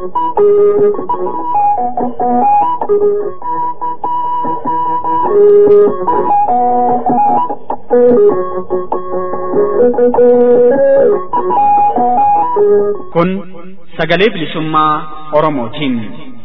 Kun sagalee bilisummaa Oromootiin.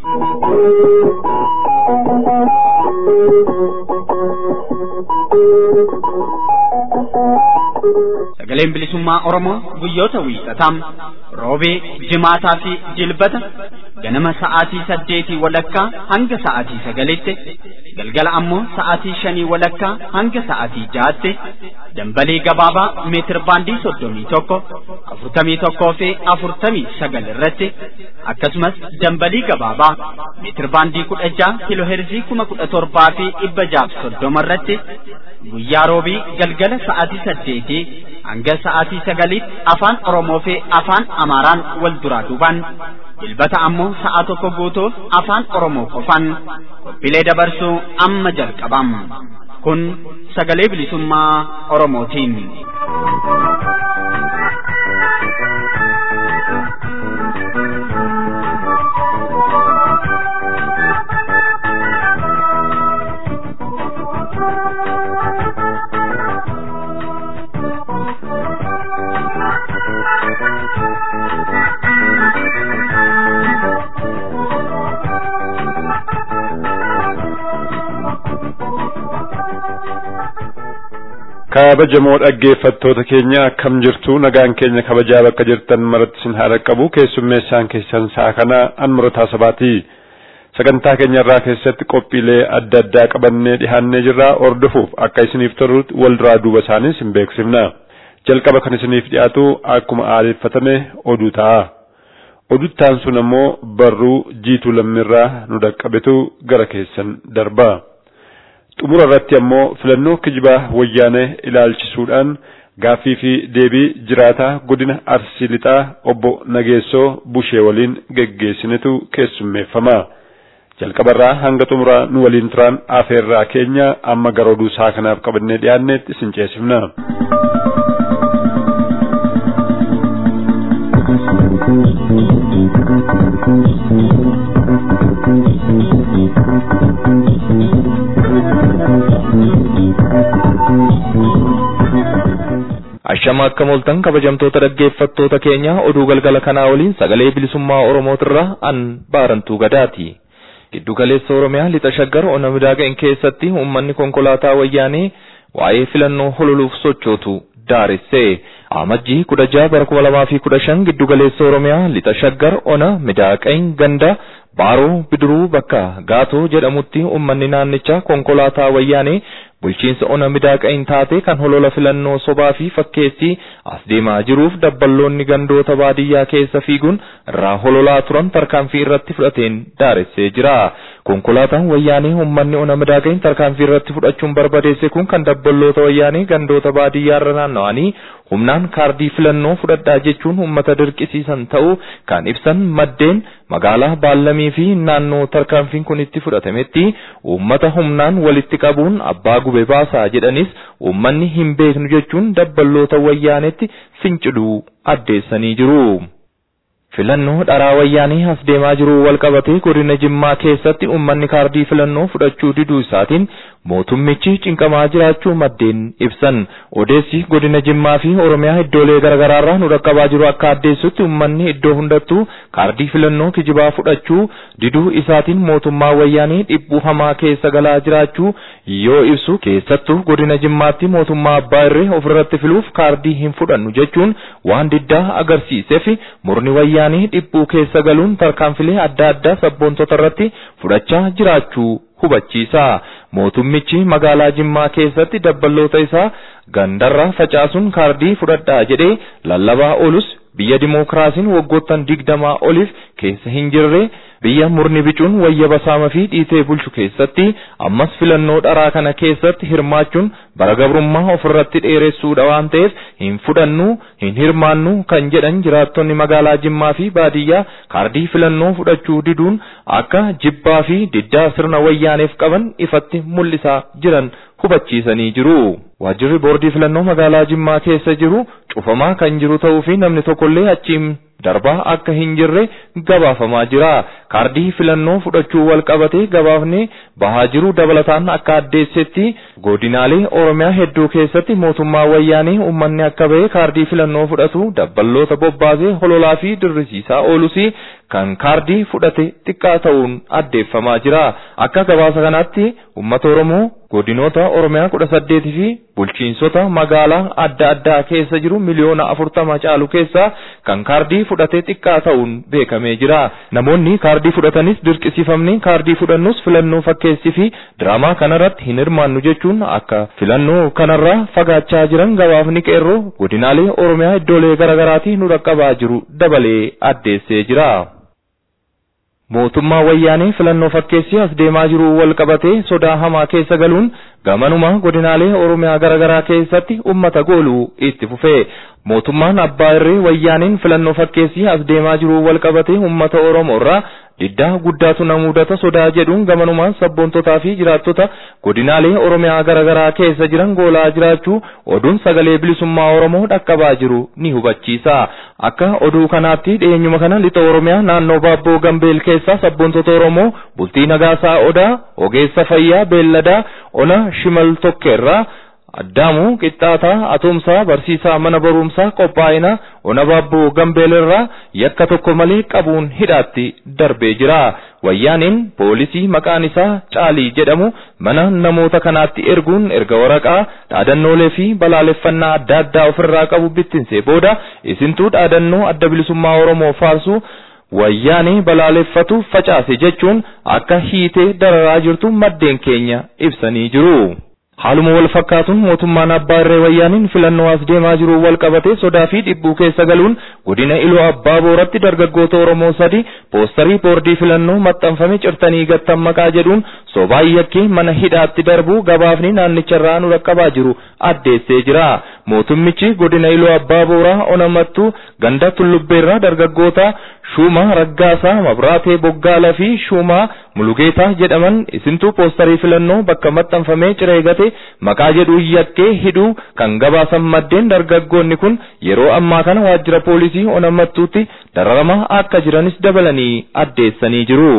Sagaleen bilisummaa Oromoo guyyoota wiixataa roobee, jimaataa fi jilbata ganama sa'aatii saddeetii walakkaa hanga sa'aatii sagalitti galgala ammoo sa'aatii shanii walakkaa hanga sa'aatii jaatti dambalii gabaabaa meetir baandii soddomii tokko afurtamii tokkoo fi afurtamii sagal irratti akkasumas dambalii gabaabaa meetir baandii kudha jaha kiloo heerzii kuma kudha torbaa fi dhibba jaaf soddoma irratti guyyaa roobii galgala sa'aatii saddeetii hanga sa'aatii sagaliitti afaan Oromoo fi afaan Amaaraan wal duraa duubaan jilbata ammoo sa'a tokko guutuuf afaan Oromoo qofaan qophiilee dabarsuu amma jalqabam. Kun sagalee bilisummaa Oromootiin. kabajamoo dhaggeeffattoota keenya akkam jirtu nagaan keenya kabajaa bakka jirtan maratti sin haala qabu keessummeessaan keessan sa'a kana anmurotaa sabaati sagantaa keenya irraa keessatti qophiilee adda addaa qabannee dhihaannee jirra ordofuuf akka isiniif tolutti wal duraa duuba isaanii sin beeksifna jalqaba kan isiniif dhiyaatu akkuma aadeffatame oduu ta'a oduttaan sun ammoo barruu jiituu lammirraa nu dhaqqabetu gara keessan darba. xumura irratti ammoo filannoo kijibaa wayyaanee ilaalchisuudhaan gaaffii fi deebii jiraataa godina arsii lixaa obbo Nageessoo Bushee waliin geggeessinetu keessummeeffama. Jalqabarraa hanga xumuraa nu waliin turan afeerraa keenya amma gara oduu isaa kanaaf qabannee dhiyaannetti isin ceesifna. Ashama akka moltan kabajamtoota dhaggeeffattoota keenya oduu galgala kanaa waliin sagalee bilisummaa Oromootirraa an baarantuu gadaati. Giddu galeessa Oromiyaa lixa shaggar ona midaaga'in keessatti uummanni konkolaataa wayyaanee waa'ee filannoo hololuuf sochootu daaresse. Amajjii kudha jaha bara kuma lamaa fi kudha shan giddu galeessa Oromiyaa lixa shaggar ona midaaqayin ganda baaroo bidiruu bakka gaatoo jedhamutti uummanni naannichaa konkolaataa wayyaanee bulchiinsa ona midaaqayin taate kan holola filannoo sobaa fi fakkeessi as deemaa jiruuf dabballoonni gandoota baadiyyaa keessa fiiguun irraa hololaa turan tarkaanfii irratti fudhateen daaressee jira. Konkolaataan wayyaanee uummanni ona midaaqayin tarkaanfii irratti fudhachuun barbadeesse kun kan dabballoota wayyaanee gandoota baadiyyaa irra naanna'anii humnaan kaardii filannoo fudhadhaa jechuun uummata dirqisiisan ta'uu kan ibsan maddeen magaalaa Baallamii fi naannoo tarkaanfiin kun itti fudhatametti uummata humnaan walitti qabuun abbaa gube baasaa jedhanis uummanni hin beeknu jechuun dabballoota wayyaanetti finciluu addeessanii jiru. Filannoo dharaa wayyaanii as deemaa jiru walqabatee godina Jimmaa keessatti uummanni kaardii filannoo fudhachuu diduu isaatiin mootummichi cinqamaa jiraachuu maddeen ibsan. Odeessi godina Jimmaa fi Oromiyaa iddoolee garaagaraarraa nu dhaqqabaa jiru akka addeessutti uummanni iddoo hundattuu kaardii filannoo kijibaa fudhachuu diduu isaatiin mootummaa wayyaanii dhiphuu hamaa keessa galaa jiraachuu yoo ibsu keessattuu godina Jimmaatti mootummaa abbaa irree ofirratti filuuf kaardii hin fudhannu jechuun waan diddaa agarsiiseef murni wayyaanii dhiphuu keessa galuun tarkaanfilee adda addaa sabboontota irratti fudhachaa jiraachuu hubachiisa. Mootummichi magaalaa Jimmaa keessatti dabballoota isaa gandarra facaasuun kaardii fudhadhaa jedhee lallabaa oolus biyya dimookiraasiin waggoottan digdamaa oliif keessa hin jirre biyya murni bicuun wayya basaama fi dhiitee bulchu keessatti ammas filannoo dharaa kana keessatti hirmaachuun bara gabrummaa ofirratti dheeressuudha waan ta'eef hin fudhannu hin hirmaannu kan jedhan jiraattonni magaalaa Jimmaa fi baadiyyaa kaardii filannoo fudhachuu diduun akka jibbaa fi diddaa sirna wayyaaneef qaban ifatti mul'isaa jiran hubachiisanii jiru. Waajjirri boordii filannoo magaalaa Jimmaa keessa jiru cufamaa kan jiru ta'uu fi namni tokkollee achiin darbaa akka hin jirre gabaafamaa jira. Kaardii filannoo fudhachuu wal qabatee gabaafni bahaa jiru dabalataan akka addeessetti godinaalee Oromiyaa hedduu keessatti mootummaa wayyaanee uummanni akka ba'e kaardii filannoo fudhatu dabballoota bobbaasee hololaa fi dirrisiisaa oolus kan kaardii fudhate xiqqaa ta'uun addeeffamaa jira. Akka gabaasa kanaatti uummata Oromoo godinoota Oromiyaa kudha saddeetii fi bulchiinsota magaalaa adda addaa keessa jiru miliyoona afurtama caalu keessa kan kaardii fudhate xiqqaa ta'uun beekamee jira. Namoonni kaardii fudhatanis dirqisiifamni kaardii fudhannus filannoo fakkeessii fi diraamaa kanarratti hin hirmaannu jechuun akka filannoo kanarraa fagaachaa jiran gabaafni qeerroo godinaalee Oromiyaa iddoolee garaagaraatii nu dhaqqabaa jiru dabalee addeessee jira. Mootummaa wayyaanee filannoo fakkeessii as deemaa jiru wal qabatee sodaa hamaa keessa galuun gamanuma godinaalee Oromiyaa garaagaraa keessatti ummata gooluu itti fufee mootummaan abbaa irree wayyaaneen filannoo fakkeessii as deemaa jiru wal qabatee ummata Oromoo irraa diddaa guddaatu na mudata sodaa jedhuun gamanumaan sabboontotaa fi jiraattota godinaalee Oromiyaa garaagaraa keessa jiran goolaa jiraachuu oduun sagalee bilisummaa Oromoo dhaqqabaa jiru ni hubachiisa. Akka oduu kanaatti dhiyeenyuma kana lixa Oromiyaa naannoo Baabboo Gambeel keessaa sabboontota Oromoo bultii Nagaasaa Odaa, Ogeessa Fayyaa Beelladaa, Ona Shimal Tokkeerraa Addaamuu Qixxaataa Atumsaa Barsiisaa mana barumsaa qophaa'ina Ona Baabboo Gambeelerraa yakka tokko malee qabuun hidhaatti darbee jira. Wayyaaniin poolisii maqaan isaa Caalii jedhamu mana namoota kanaatti erguun erga waraqaa dhaadannoolee fi balaaleffannaa adda addaa ofirraa qabu bittinsee booda isintuu dhaadannoo adda bilisummaa Oromoo faarsu wayyaanii balaaleffatu facaase jechuun akka hiitee dararaa jirtu maddeen keenya ibsanii jiru. Haaluma wal fakkaatuun mootummaan abbaa irree wayyaaniin filannoo as deemaa jiru wal qabatee sodaa fi dhibbuu keessa galuun godina iluu abbaa booratti dargaggoota Oromoo sadi poostarii boordii filannoo maxxanfame cirtanii gattan maqaa jedhuun sobaa yakkee mana hidhaatti darbu gabaafni naannicharraa nu dhaqqabaa jiru addeessee jira. Mootummichi godina iluu abbaa booraa onamattu ganda tullubbeerraa dargaggoota Shuuma Raggaasaa Mabraatee Boggaalaa fi Shuuma Mulugeetaa jedhaman isintuu poostarii filannoo bakka maxxanfamee ciree gate maqaa jedhu yakkee hidhuu kan gabaasan maddeen dargaggoonni kun yeroo ammaa kana waajjira poolisii onamattuutti dararamaa akka jiranis dabalanii addeessanii jiru.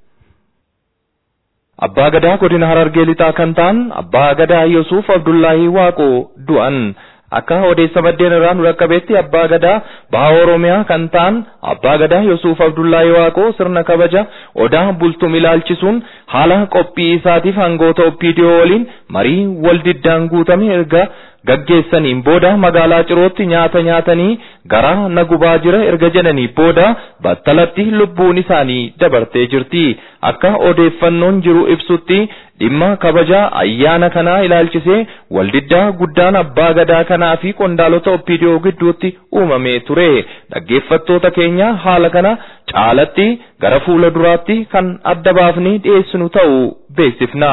Abbaa Gadaa godina Harargee lixaa kan ta'an Abbaa Gadaa Yusuuf Abdullaahii Waaqoo du'an. akka odeessa maddeen irraa nu dhaqqabeetti abbaa gadaa baha oromiyaa kan ta'an abbaa gadaa Yusuuf Abdullahi Waaqoo sirna kabaja odaa bultum ilaalchisuun haala qophii isaatiif hangoota oppiidiyoo waliin marii wal diddaan guutame erga gaggeessaniin booda magaalaa cirootti nyaata nyaatanii garaa na gubaa jira erga jedhanii booda battalatti lubbuun isaanii dabartee jirti akka odeeffannoon jiru ibsutti dhimma kabaja ayyaana kanaa ilaalchisee waldiddaa guddaan abbaa gadaa kanaa fi qondaalota oppiidiyoo gidduutti uumamee ture dhaggeeffattoota keenya haala kana caalatti gara fuula duraatti kan adda baafnee dhiyeessinu ta'uu beeksifna.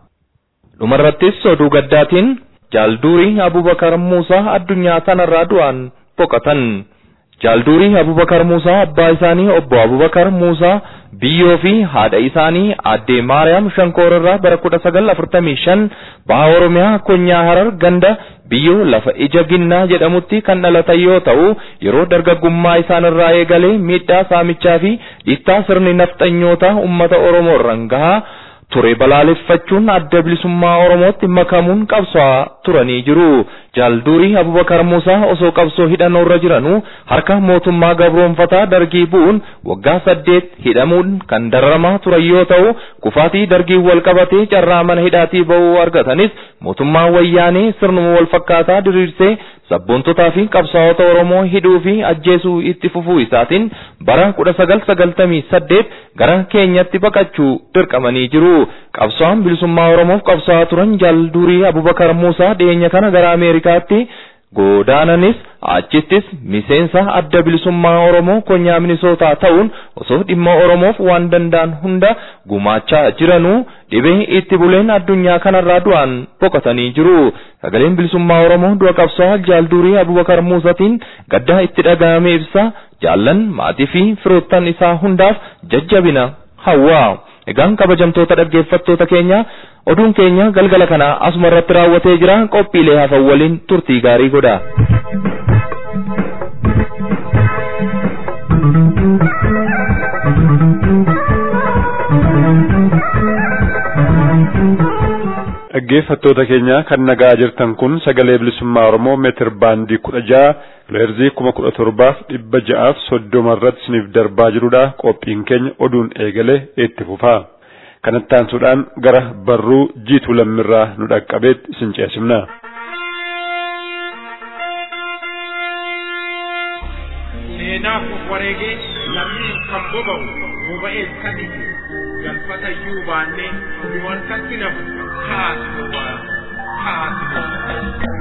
dhumarrattis oduu gaddaatiin jaalduurii abubakar muusaa addunyaa tanarraa du'an boqotan. jaalduurii abubakar muusaa abbaa isaanii obbo abubakar muusaa biyyoo fi haadha isaanii addee maariyaam shankoorarraa bara kudha sagal afurtamii shan baha oromiyaa konyaa harar ganda biyyoo lafa ija ginnaa jedhamutti kan dhalatan yoo ta'u yeroo dargaggummaa isaanirraa eegalee miidhaa saamichaa fi dhiittaa sirni nafxanyootaa ummata oromoo irraan gahaa ture balaaleffachuun adda bilisummaa oromootti makamuun qabsaa turanii jiru. jaalduurii abubakar muusaa osoo qabsoo hidhannoo irra jiranuu harka mootummaa gabroonfataa dargii bu'uun waggaa saddeet hidhamuun kan dararamaa turan yoo ta'u kufaatii dargii wal qabatee carraa mana hidhaatii ba'uu argatanis mootummaa wayyaanee sirnuma wal fakkaataa diriirsee sabboontotaa fi qabsaa'ota oromoo hidhuu fi ajjeesuu itti fufuu isaatiin bara kudha sagal sagaltamii saddeet gara keenyatti baqachuu dirqamanii jiru qabsaa'aan bilisummaa oromoof qabsaa'aa turan jaalduurii abubakar muusaa dhiyeenya kana gara ameerikaatti godaananis achittis miseensa adda bilisummaa oromoo konyaa minisootaa ta'uun osoo dhimma oromoof waan danda'an hunda gumaachaa jiranuu dhibee itti buleen addunyaa kanarraa du'an boqotanii jiru sagaleen bilisummaa oromoo du'a qabsaa'aa jaalduurii abubakar muusatiin gaddaa itti dhaga'ame ibsa jaallan maatii fi firoottan isaa hundaaf jajjabina hawwaa. Egaan kabajamtoota dhaggeeffattoota keenya oduun keenya galgala kana asuma irratti raawwatee jira qophiilee hafan waliin turtii gaarii godha. dhaggeeffattoota keenya kan nagaa jirtan kun sagalee bilisummaa Oromoo meetir baandii kudha jaha kiloheerzii kuma kudha torbaaf dhibba ja'aaf soddoma irratti isiniif darbaa jirudha. Qophiin keenya oduun eegale itti fufa. Kanatti aansuudhaan gara barruu jiituu lammirraa nu dhaqqabeetti isin ceesifna. Seenaaf of wareegee lammiin kan boba'u boba'ees kan itti galfata iyyuu baannee du'an katti nafu kaasuwa kaasuwa.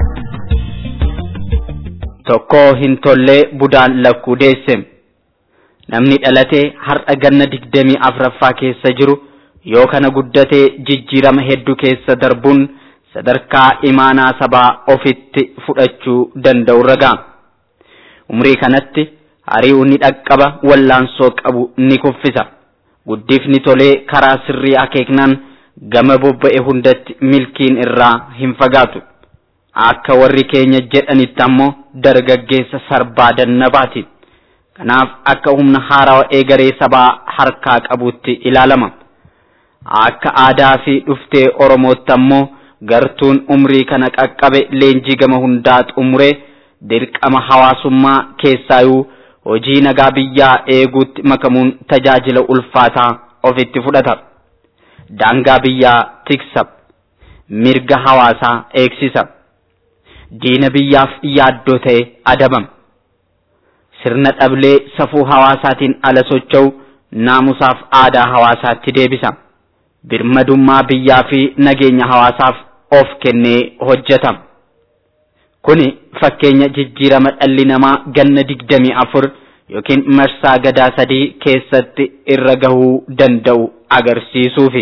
Tokko hin tollee budaan lakkuu deesse. Namni dhalatee har'a ganna digdamii afraffaa keessa jiru yoo kana guddatee jijjiirama hedduu keessa darbuun sadarkaa imaanaa sabaa ofitti fudhachuu danda'u ragaa. Umrii kanatti hari'uu ni dhaqqaba wallaansoo qabu ni kuffisa. Guddifni tolee karaa sirrii akeeknaan gama bobba'e hundatti milkiin irraa hin fagaatu. Akka warri keenya jedhanitti ammoo dargaggeessa sarbaa dannabaati. Kanaaf akka humna haarawaa eegaree sabaa harkaa qabutti ilaalama. Akka aadaa fi dhuftee Oromootti ammoo gartuun umrii kana qaqqabe leenjii gama hundaa xumuree dirqama hawaasummaa keessaayuu hojii nagaa biyyaa eeguutti makamuun tajaajila ulfaataa ofitti fudhata. Daangaa biyyaa tiksa. Mirga hawaasaa eegsisa. Diina biyyaaf yaaddoo ta'e adabama. Sirna dhablee safuu hawaasaatiin ala socho'u naamusaaf aadaa hawaasaatti deebisa. Birmadummaa biyyaa fi nageenya hawaasaaf of kennee hojjeta. Kuni fakkeenya jijjiirama dhalli namaa ganna digdamii afur yookiin marsaa gadaa sadii keessatti irra gahuu danda'u agarsiisuufi.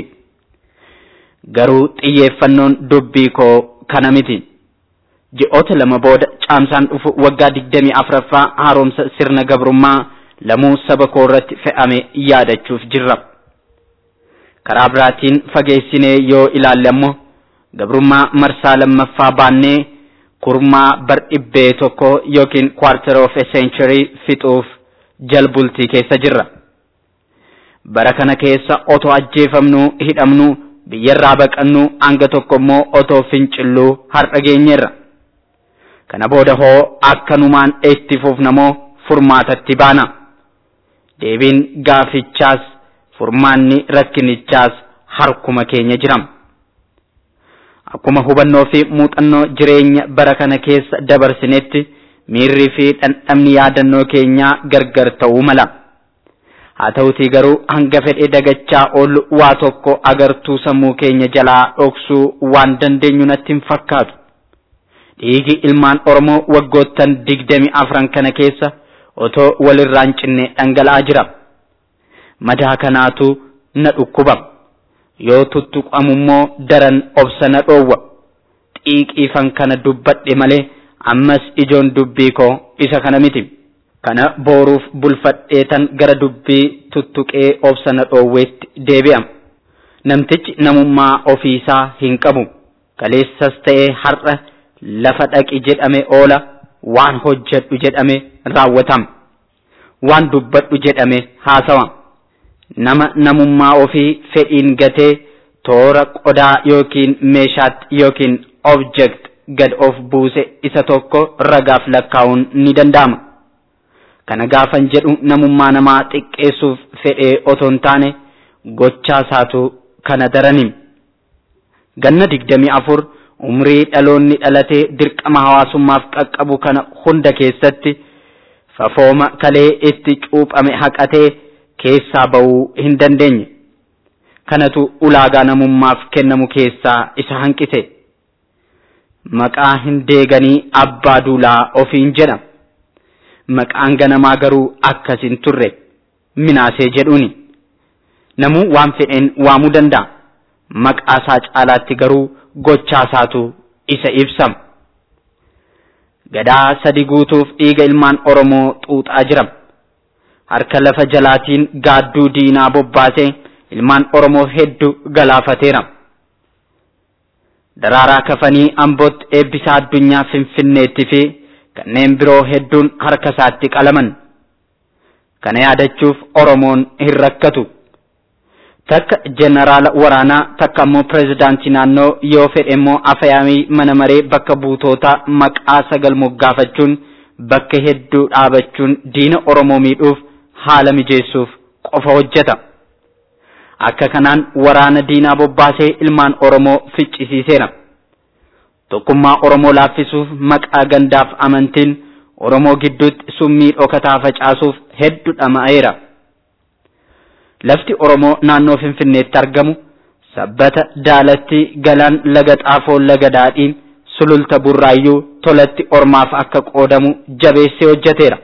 Garuu xiyyeeffannoon dubbii koo kana miti. Ji'oota lama booda caamsaan dhufu waggaa digdamii afraffaa haaromsa sirna gabrummaa lamuu saba koo irratti fe'ame yaadachuuf jirra. Karaa biraatiin fageessinee yoo ilaalle ammoo gabrummaa marsaa lammaffaa baannee kurmaa bar dhibbee tokko yookiin quarter of a century fixuuf jalbultii keessa jirra. Bara kana keessa otoo ajjeefamnu hidhamnu biyyarraa baqannu hanga tokko immoo otoo fincilluu har'a geenyerra. Kana booda hoo akkanumaan itti fufnamoo furmaatatti baana. Deebiin gaafichaas furmaanni rakkinichaas harkuma keenya jiram. Akkuma hubannoo fi muuxannoo jireenya bara kana keessa dabarsinetti miirrii fi dhandhamni yaadannoo keenyaa gargar ta'uu mala. Haa ta'utii garuu hanga fedhee dagachaa oolu waa tokko agartuu sammuu keenya jalaa dhoksuu waan dandeenyu natti hin fakkaatu. Dhiigi ilmaan Oromoo waggoottan digdami afran kana keessa otoo walirraan cinne dhangala'aa jira. Madaa kanaatu na dhukkuba. Yoo tuttuqamummoo daran obsa na dhoowwa. Xiiqiifan kana dubbadhe malee ammas ijoon dubbii koo isa kana miti. Kana booruuf bulfadheetan gara dubbii tuttuqee obsa na dhoowweetti deebi'a. Namtichi namummaa ofiisaa hin qabu. Kaleessas ta'ee har'a lafa dhaqi jedhame oola waan hojjedhu jedhame raawwatama. Waan dubbadhu jedhame haasawa. Nama namummaa ofii fedhiin gatee toora qodaa yookiin meeshaatti yookiin object gad of buuse isa tokko ragaaf lakkaa'uun ni danda'ama. Kana gaafan jedhu namummaa namaa xiqqeessuuf fedhee otoo hin taane gochaa isaatu kana daranim. Ganna digdamii afur umrii dhaloonni dhalatee dirqama hawaasummaaf qaqqabu kana hunda keessatti fafooma kalee itti cuuphame haqatee keessaa ba'uu hin dandeenye. Kanatu ulaagaa namummaaf kennamu keessaa isa hanqise. Maqaa hin deeganii abbaa duulaa ofiin jedha. Maqaan ganamaa garuu akkas hin turre. Minaasee jedhuuni. Namuu waan fedheen waamuu danda'a. Maqaa isaa caalaatti garuu gochaa isaatu isa ibsama. Gadaa sadi guutuuf dhiiga ilmaan Oromoo xuuxaa jira. Harka lafa jalaatiin gaadduu diinaa bobbaasee ilmaan Oromoo hedduu galaafateera. Daraaraa kafanii Ambootti eebbisaa addunyaa Finfinneetti fi kanneen biroo hedduun harka isaatti qalaman. Kana yaadachuuf Oromoon hin rakkatu. takka jeneraala waraanaa takka immoo pireezidaantii naannoo yoo fedhe immoo afyaamii mana maree bakka buutootaa maqaa sagal moggaafachuun bakka hedduu dhaabachuun diina oromoo miidhuuf haala mijeessuuf qofa hojjeta. akka kanaan waraana diinaa bobbaasee ilmaan oromoo ficcisiiseera. tokkummaa oromoo laaffisuuf maqaa gandaaf amantiin oromoo gidduutti summii dhokataa facaasuuf hedduu dhama'eera. lafti oromoo naannoo finfinneetti argamu sabbata daalatti galaan laga xaafoo laga daadhii sululta burraayyuu tolatti ormaaf akka qoodamu jabeessee hojjeteera.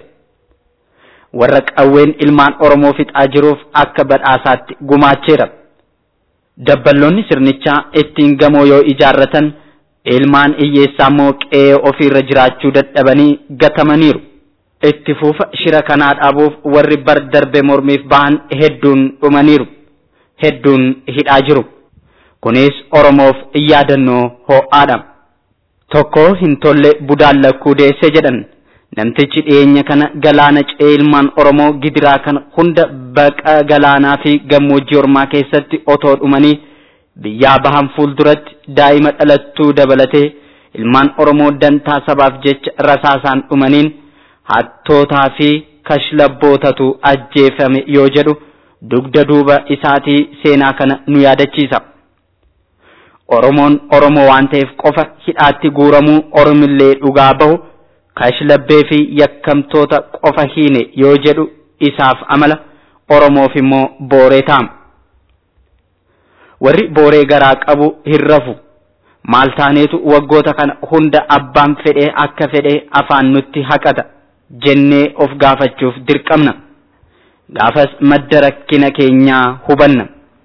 warra qawween ilmaan oromoo fixaa jiruuf akka badhaasaatti gumaacheera. dabballoonni sirnichaa ittiin gamoo yoo ijaarratan ilmaan hiyyeessaa immoo qe'ee ofiirra jiraachuu dadhabanii gatamaniiru. itti fufa shira kanaa dhaabuuf warri bar darbe mormiif bahan hedduun dhumaniiru. hedduun hidhaa jiru. kunis oromoof yaadannoo ho'aadha. tokko hin tolle budaan lakkuu deesse jedhan. namtichi dhiyeenya kana galaana ce'ee ilmaan oromoo gidiraa kana hunda baqa galaanaa fi gammoojjii ormaa keessatti otoo dhumanii biyyaa bahan fuulduratti daa'ima dhalattuu dabalatee ilmaan oromoo dantaa sabaaf jecha rasaasaan dhumaniin hattootaa fi kashlabbootatu ajjeefame yoo jedhu dugda duuba isaatii seenaa kana nu yaadachiisa. Oromoon Oromoo waan ta'eef qofa hidhaatti guuramuu Oromillee dhugaa bahu. kashlabbee fi yakkamtoota qofa hiine yoo jedhu isaaf amala oromoof immoo booree taama. Warri booree garaa qabu hin rafu. Maal taaneetu waggoota kana hunda abbaan fedhee akka fedhee afaan nutti haqata jennee of gaafachuuf dirqamna. Gaafas madda rakkina keenyaa hubanna.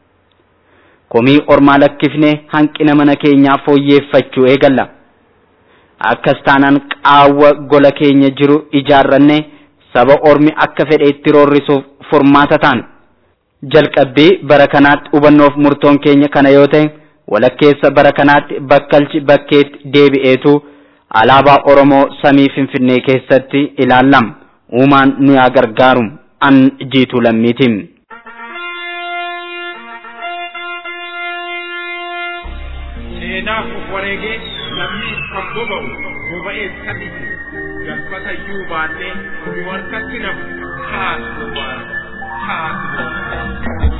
Komii ormaa lakkifnee hanqina mana keenyaa fooyyeeffachuu eegalla. akkas taanaan qaawwa gola keenya jiru ijaarranne saba ormi akka fedhe itti roorrisuuf furmaata taana. Jalqabbii bara kanaatti hubannoof murtoon keenya kana yoo ta'e walakkeessa bara kanaatti bakkalchi bakkeetti deebi'eetu alaabaa Oromoo samii Finfinnee keessatti ilaallama. Uumaan nu yaa gargaaru an jiitu lammiitiin. seenaaf of wareegee lammiif kan boba'u boba'ees kan dhibu galfata iyyuu baannee nu harkatti nafu haatu haatu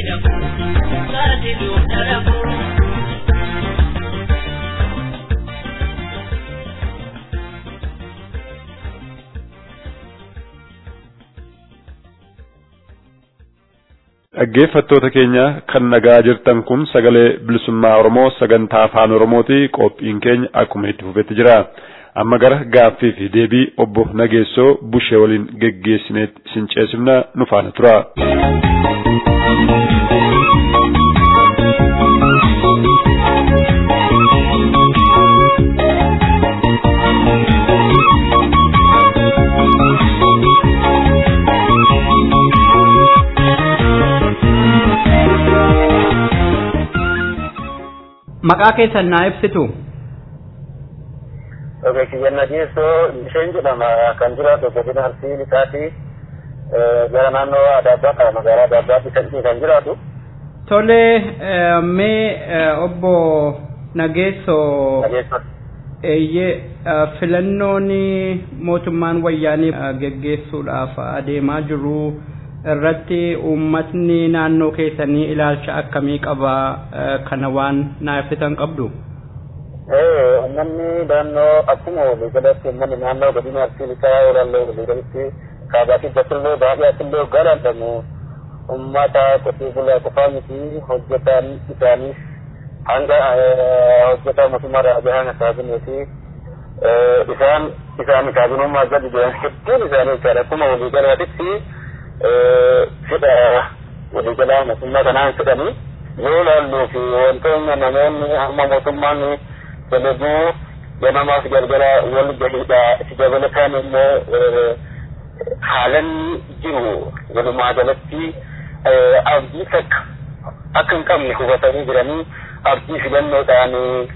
Dhaggeeffattoota keenya kan nagaa jirtan kun sagalee bilisummaa Oromoo sagantaa afaan Oromooti qophiin keenya akkuma itti fufetti jira. Amma gara gaaffii fi deebii obbo Nageessoo Bushee waliin geggeessineet isin ceesifna nu faana tura. maqaa keessan naa ibsitu Ogeessi Jannageessoo isheen jedhama kan jiraatu godina Arsii Lixaati gara naannoo Adaabbaadha magaalaa Adaabbaatti kan jiraatu. Tole mee obbo Nageessoo eeyyee filannoon mootummaan wayyaanii geggeessuudhaaf adeemaa jiru irratti uummatni naannoo keessanii ilaalcha akkamii qaba kana waan naa ibsitan qabdu. Uummanni naannoo akkuma waliigalatti uummanni naannoo godina Arsii Lixaa olaanoo waliigalatti kaabaatii bakillee baay'eetillee galantamu uummata qotee bulaa qofaa miti hojjetaan isaaniis hanga hojjetaa mootummaa raajaan kaabineeti isaan isaan kaabinummaa gadi jiran hedduun isaanii jechaadha akkuma waliigalaatitti fedha waliigalaa mootummaa kanaan fedhanii yoo laalluu fi wantoonni namoonni hamma mootummaan dalaguu ganamaaf galgala wal galiidha itti dabalataan immoo haalan jiru walumaa galatti abdii takka akka hin qabne hubatanii jiranii abdii filannoodhaan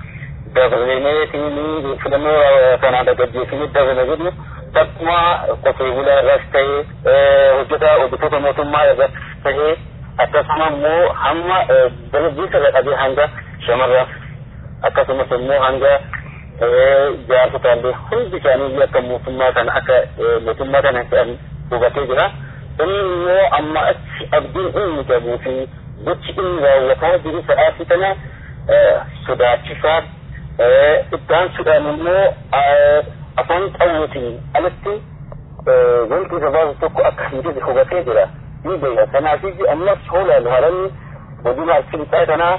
dabalee filannoo kanaan gaggeessanii dabala jedhu takkuma qotee bulaa irras ta'ee hojjetaa hojjetoota mootummaa irras ta'ee akkasuma immoo hamma dargaggeessa irra qabee hanga shamarraaf akkasumas immoo hanga jaarsotaallee hundi isaanii akka mootummaa kana akka mootummaa kana ta'an hubatee jira. Inni immoo amma achi abdiin inni qabuu fi gochi inni raawwataa jiru sa'aatii kana sodaachisaa ittaansuudhaan immoo afaan qawweetiin alatti wanti sababa tokko akka hin jirre hubatee jira. Ni beeka. Kanaafii ammas hoolaan haalanni godina Arsii kanaa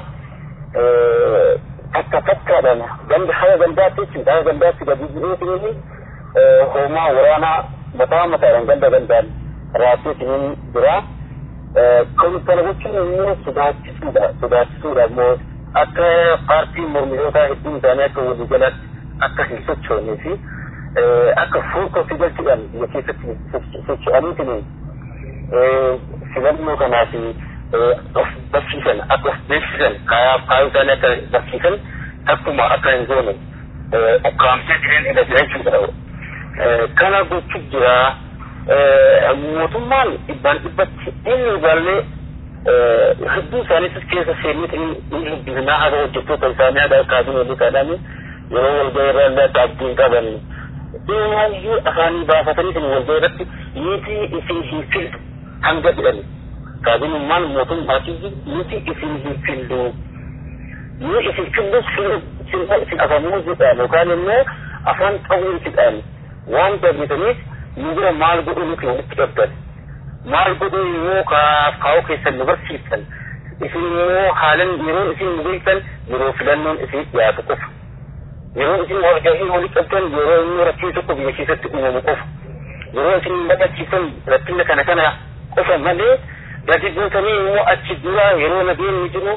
takka takkaadhaan ganda haga gandaatti jechuudha haga gandaatti gadi bu'eetiin hoomaa waraanaa mataa mataadhaan ganda gandaan raabseetiin jira. Kan kana jechuun immoo sodaachisuudha sodaachisuudha immoo akka paartiin mormitootaa hedduun isaanii akka waliigalaatti akka hin sochoonee fi akka fuulkootti galchuudhaan biyya keessatti socho'aniitiin filannoo kanaaf of barsiisan akka of beeksisan kaayoo isaanii akka barsiisan takkuma akka hin goone ukkaamsee jireen irra jira jechuudha. Kana gochuuf jira mootummaan dhibbaan dhibbatti inni ilaallee hedduu isaaniitis keessa seenuuti inni dubbisnaa haga hojjettoota isaanii haga kaabineetii kaadhaan yeroo walgahii irra illee akka abdiin qaban. Dhimaayyuu afaanii baafatanii walgahii irratti niitii isin hin filtu hanga jedhani. kaabinummaan mootummaatii nuti isin hin fillu nu isin fillus isin afamuusidhaan yookaan immoo afaan qawweesidhaan waan dabritaniif nu bira maal godhu nuti walitti qabdan maal godhu immoo kaa'uu keessan nu barsiiftan isin immoo haalan yeroo isin nu beektan yeroo filannoon isin dhiyaatu qofa yeroo isin walgahii walii qabdan yeroo inni rakkoo tokko biyya keessatti uumamu qofa yeroo isin baqachiisan rakkina kana kana qofa malee gadi buutanii immoo achi dura yeroo nageenyi jiru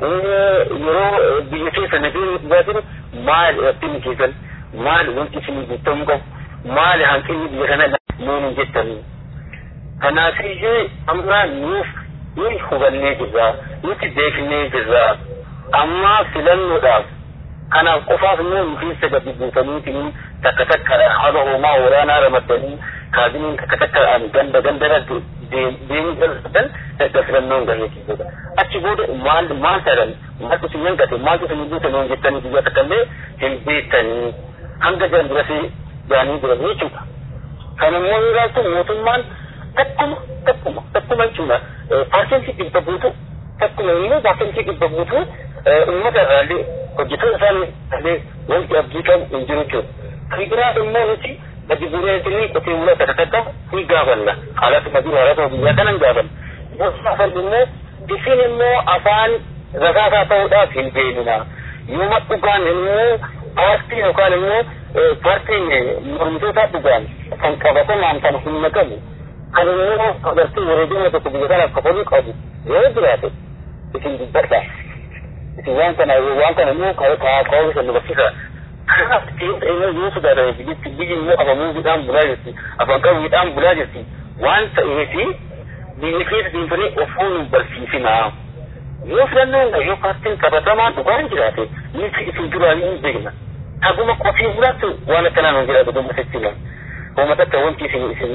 yeroo biyya keessa nageenyi dhugaa jiru maali rakkinni keessan maali wanti isinii guutamuu qabu maali hanqinni biyya kana nuun hin jettanii kanaafiyyuu amma nuuf nuyi hubannee jirra nuti beeknee jirra amma filannoodhaaf kanaaf qofaaf immoo nu keessa gadi buutaniitiin takka takka haga hoomaa waraanaa ramaddanii kaabiniin takka takka ganda gandara deemuu jalqaban erga filannoon gahee jechuudha. Achi booda maal maal ta'an maaltu isin hanqate maaltu isin guutanii jettanii biyya takka illee hin beektanii hanga jalbirasii gaanii jiran jechuudha. Kan immoo yoo ilaaltu mootummaan takkuma takkuma takkuma jechuudha. Paartiin dhibba guutuu takkuma immoo baafamtii dhibba guutuu uummata irraallee hojjetoota isaanii illee wanti abdii qabu hin jiru jechuudha. Kan biraa immoo nuti gadi bu'uureetinii qotee bulaa takka takka ni gaafanna. Haalatu madii haalatu biyyaa kanan gaafanna. Gosa afan immoo isin immoo afaan rakaasaa ta'uudhaaf hin deemina. Yooma dhugaan immoo paartii yookaan immoo paartiin mormitoota dhugaan kan qabatamaan kan humna qabu kan immoo agartii wareegama tokko biyya kanaaf kafaluu qabu yoo jiraate isin dubbadha. Isin waan kana waan kana immoo kaa'uu isa nu barsiisa. Kanaaf ta'ee yoo sodaatame biyyitti biyyi immoo afamuufiidhaan bulaa jirti afaan qabuudhaan bulaa jirti waan ta'eefi biyya keessa deemtanii ofuu nu barsiisinaa. Yoo filannoon yoo paartiin qabatamaan dhugaan jiraate nuti isin duraan hin beekna. Haguma qofii bulaatti waan akkanaa nu jiraatu dhuma sechina. Uummata akka wanti isin isin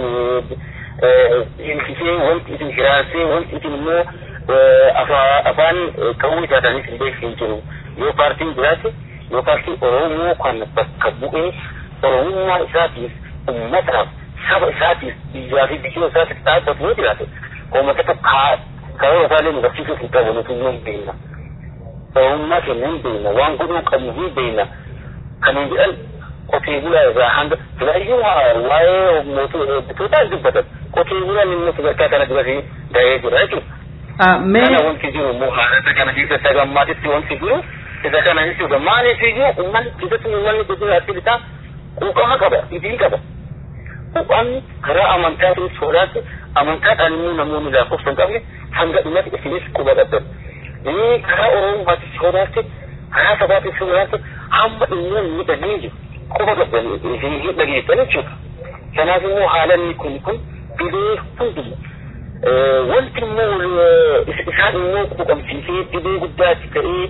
hinkisee wanti isin hiraansee wanti isin immoo afaan qawwee taatanis hin beeku hin jiru. Yoo paartiin jiraate yoo paartiin Oromoo kan bakka bu'ee Oromummaa isaatiif uummataaf saba isaatiif biyyaa fi biyyoo isaatiif dhaabbatu yoo jiraate uummata tokko karoora isaallee nu barsiisuuf hin qabu nuti hin beekna. Oromummaa keenya hin beekna waan godhuu qabnu hin beekna. Kan hin jedhan qotee bulaa irraa hanga filaayyuu waa'ee mootummaa dubbatan qotee bulaan immoo sadarkaa kana duratti gahee jira jechuudha. Kana wanti jiru immoo haalata kana keessa gammaatitti wanti jiru isa kana jechuudha. Maaliif iyyuu uummanni keessatti uummanni guddina asii bitaa quuqama qaba, idiin qaba. Quuqamni karaa amantaatiin sodaatti amantaadhaan immoo namoonni lakkoofsa hin qabne hanga dhumatti isinis quba qabdan. Inni karaa Oromummaatti sodaatti karaa sabaatti sodaatti hamma immoo miidhaganii jiru. Quba qabdan isin dhageessan jechuudha. Kanaaf immoo haalanni kun kun dhibee hunduma. Wanti immoo isaan immoo quuqamsiisee dhibee guddaatti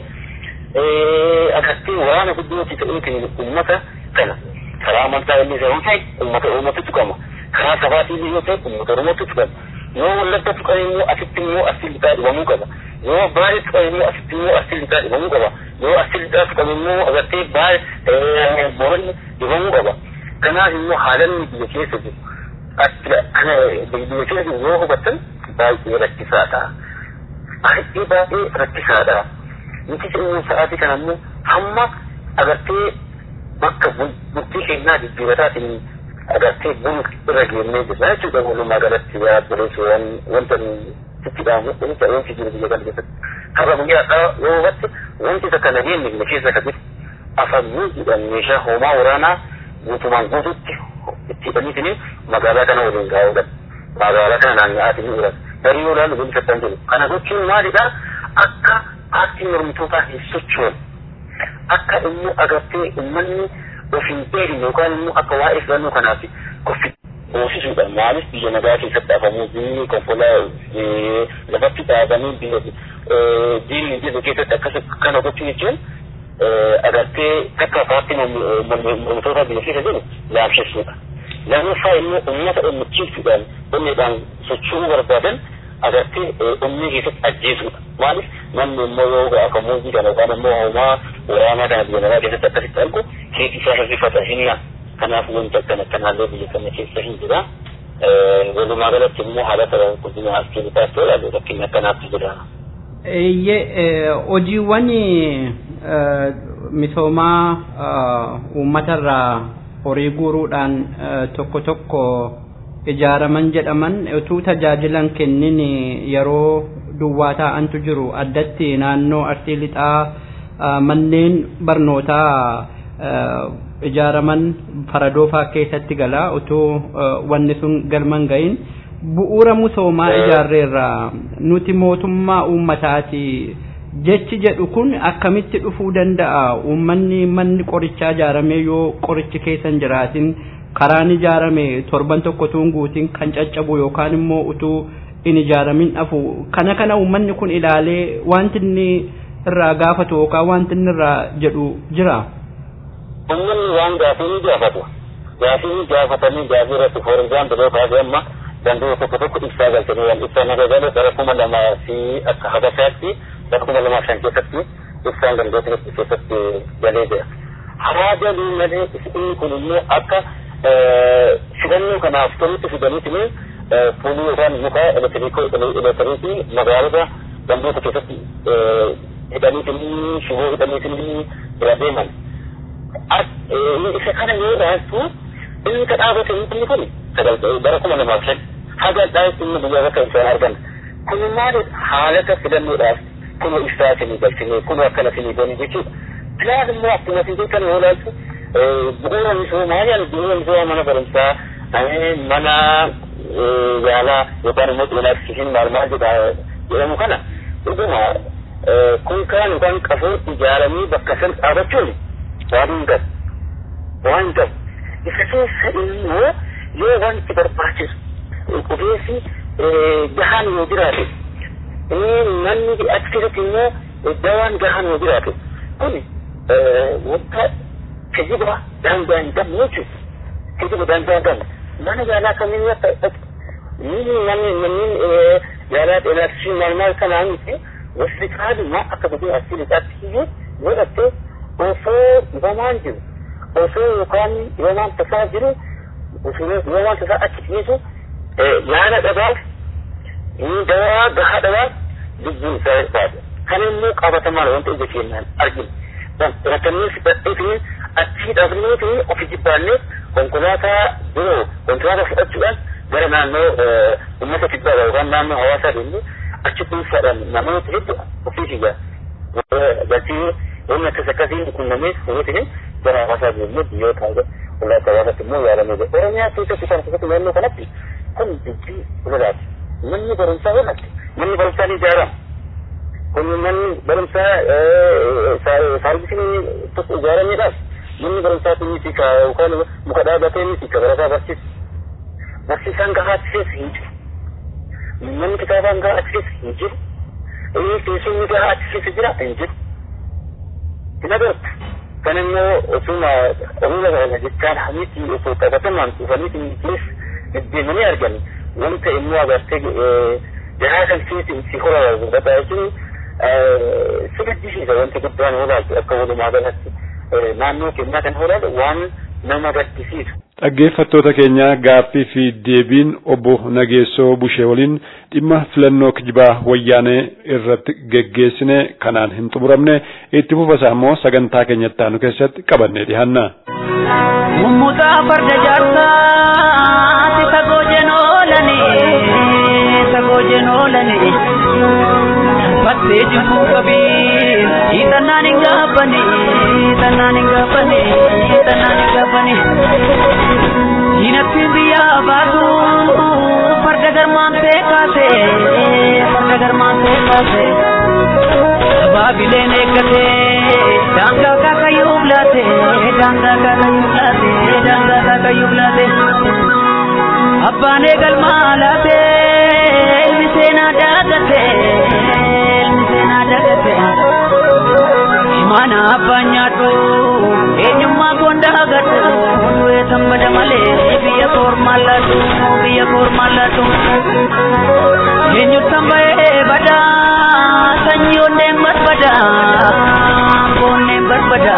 ta'ee akkatti waraana guddootti ta'ee uummata kana karaa amantaa illee yoo ta'e uummata Oromootu tuqama. Karaa sabaatii illee yoo ta'e uummata Oromootu tuqama. Yoo wallagga tuqan immoo asitti immoo asii lixaa dhibamuu qaba. Yoo baay'ee tuqan immoo asitti immoo asii lixaa dhibamuu qaba. Yoo asii lixaa tuqan immoo agartee baay'ee boonni dhibamuu qaba. Kanaaf immoo haalanni biyya keessa jiru. Kana biyya keessa jiru yoo hubattan baay'ee rakkisaadha. Baay'ee baay'ee rakkisaadha. Nuti immoo sa'aatii kana immoo hamma agartee bakka bultii keenyaa jijjiirataatiin agartee bulu irra geennee jirra jechuudha walumaa galatti yaaddoleessu wanta sitti dhaamu kunis wanti jiru biyya kana keessatti. Har'a guyyaadhaa yoo hubatte wanti isa kana geenne biyya keessa akka jiru afaan jedhan meeshaa hoomaa waraanaa guutumaan guututti itti hidhaniitiin magaalaa kana waliin gaa'uudhaan magaalaa kana naanna'aatiin jiran. Darii yoo ilaalu biyya kan jiru. Kana gochuun maalidhaa akka paartiin mormitootaa hin sochoone akka immoo agartee uummanni of hin beekne yookaan immoo akka waa'ee filannoo kanaaf koffi hoosisuudha. Maaliif biyya nagaa keessatti afamuu biyyi konkolaa lafatti dhaabanii biyya diinni biyya keessatti akkas kana gochuu jechuun agartee akka paartiin mormitootaa biyya keessa jiru laamsessuudha. Lammaffaa immoo uummata onnachiisuudhaan onneedhaan socho'uu barbaadan agartee ummii keessatti ajjeesuudha. Maaliif namni immoo yoo akka muuzii kana yookaan immoo homaa waraanaa kana biyya nagaa keessatti akkasitti argu keetii isaa hirrifata hinna. Kanaaf wanti akkana akkanaallee biyya kana keessa hin jira. Walumaa galatti immoo haalata guddina as keessatti ilaalu rakkinni akkanaatti jira. Eeyyee hojiiwwan misoomaa uummatarraa horii guuruudhaan tokko tokko ijaaraman jedhaman utuu tajaajilan kennin yeroo duwwaa taa'antu jiru addatti naannoo arsii lixaa manneen barnootaa ijaaraman faradoofaa keessatti gala utuu wanni sun galman gahin bu'uura misoomaa ijaarreerra nuti mootummaa uummataati jechi jedhu kun akkamitti dhufuu danda'a uummanni manni qorichaa ijaarame yoo qorichi keessa hin jiraatin karaan ijaarame torban tokko tuun guutiin kan caccabu yookaan immoo utuu in ijaaramin dhafu kana kana uummanni kun ilaalee wanti inni irraa gaafatu yookaan wanti inni irraa jedhu jira. Uummanni waan gaafii ni gaafatu. Gaafii ni gaafatanii gaafii irratti foorjaan biroo taasise amma danda'u tokko tokko ibsaa galchanii waan ibsaa naga galee bara kuma lamaa fi akka habashaatti bara kuma lamaa shan keessatti ibsaan gandoota keessatti galee jira. Haraa galuu malee inni kun immoo akka filannoo kanaaf tolutti fidaniitiin fuulii yookaan muka elektiriikii magaalota gandoota keessatti hidhaniitinii shiboo hidhaniitinii bira deeman. Isa kana yoo ilaaltu inni ka dhaabate inni kun bara kuma lamaaf shan haga dhaabatti inni biyya bakka isaan argan. Kun maali haalata filannoodhaaf kun ibsaa isinii galchine kun akkana isinii gani jechuudha. Filaan immoo akkuma isin kan yoo ilaaltu bu'uura misoomaa yaala bu'uura misoomaa mana barumsaa mana yaalaa yookaan immoo xiyyeeffannaan maal maal jedha jedhamu kana dhuguma kun kaan yookaan qafoon ijaaramee bakka san dhaabachuun waan hin gabu waan hin gabu isa keessa immoo yoo wanti barbaachisu ogeessi gahaan yoo jiraate manni achi keessatti immoo dawaan gahaan yoo jiraate kun wanta kijiba daangaa hin qabne jechuudha kijiba daangaa hin qabne mana yaalaa kamiin akka ni manni manneen yaalaa xeenaa maal maal kanaa miti hospitaaluma akka biyya asii lixaatti iyyuu godhattee osoo dhibamaan jiru osoo yookaan dhibamaan tasaa jiru dhibamaan tasaa achi dhiyeessu yaala dhabaaf dawaa gahaa dhabaaf lubbuun isaa barbaada. Kan immoo qabatamaan wanta ija keenyaan arginu. Rakkannis badheetiin achii dhabneetiin ofi jibbaannee konkolaataa biroo konkolaataa fudhachuudhaan gara naannoo uummata kibbaa yookaan naannoo hawaasaa deemnee achi dhuunfaadhaan namoota hedduu ofii fiyyaa galtii wanni akkas akkasiin qunnamee fuudhee gara hawaasaa deemnee biyyoota ulaataa hawaasaatti immoo yaalamee jira. Oromiyaa keessatti kan keessatti naannoo kanatti kun dubbii ulalaati. Manni barumsaa walatti manni barumsaa ni ijaarama. Kun manni barumsaa saarbisin tokko ijaarameedhaaf manni barumsaa kun miti ka yookaan muka dhaabatee miti ka barataa barsiisu. Barsiisaan gahaa achi keessa hin jiru. Manni kitaabaan gahaa achi keessa hin jiru. Inni teessumni gahaa achi keessa jira hin jiru. Hin agartu. Kan immoo osuma omila kana jechaan hamitti osoo qabatamaan dhufanii keessa deddeemanii argani. Wanta immoo agartee gahaa kan keessa si horaa guddataa jechuun si gaddisiisa wanti guddaan hoolaaltu akka walumaa galatti naannoo keenyaa kan hoolaalu waan nama gaddisiisu. Dhaggeeffattoota keenya gaaffii fi deebiin obbo Nageessoo Bushee waliin dhimma filannoo kijibaa wayyaanee irratti geggeessine kanaan hin xumuramne itti fufasaa immoo sagantaa keenyatti aanu keessatti qabannee dhiyaanna. Mummutaa farda jaarsaati sagoo jenoolani sagoo jenoolani battee jibbuu qabii hiixannaan hin gaabbani hiixannaan hin gaabbani hiixannaan hin gaabbani diinattiin biyyaa baatu farda garmaantee kaase farda garmaantee kaase baabileen eeggate daangaa kaakayyuuf laate daangaa kaakayyuuf laate daangaa kaakayyuuf laate abbaan eegalmaa laate ilmi seenaa daagate ilmi seenaa daagate mana abbaan nyaadhu eenyummaa koon daagadhu du'ee tambada malee biyya koormaan laatu biyya koormaan laatu eenyuttan ba'ee badaa sanyii onneen barbada onneen barbada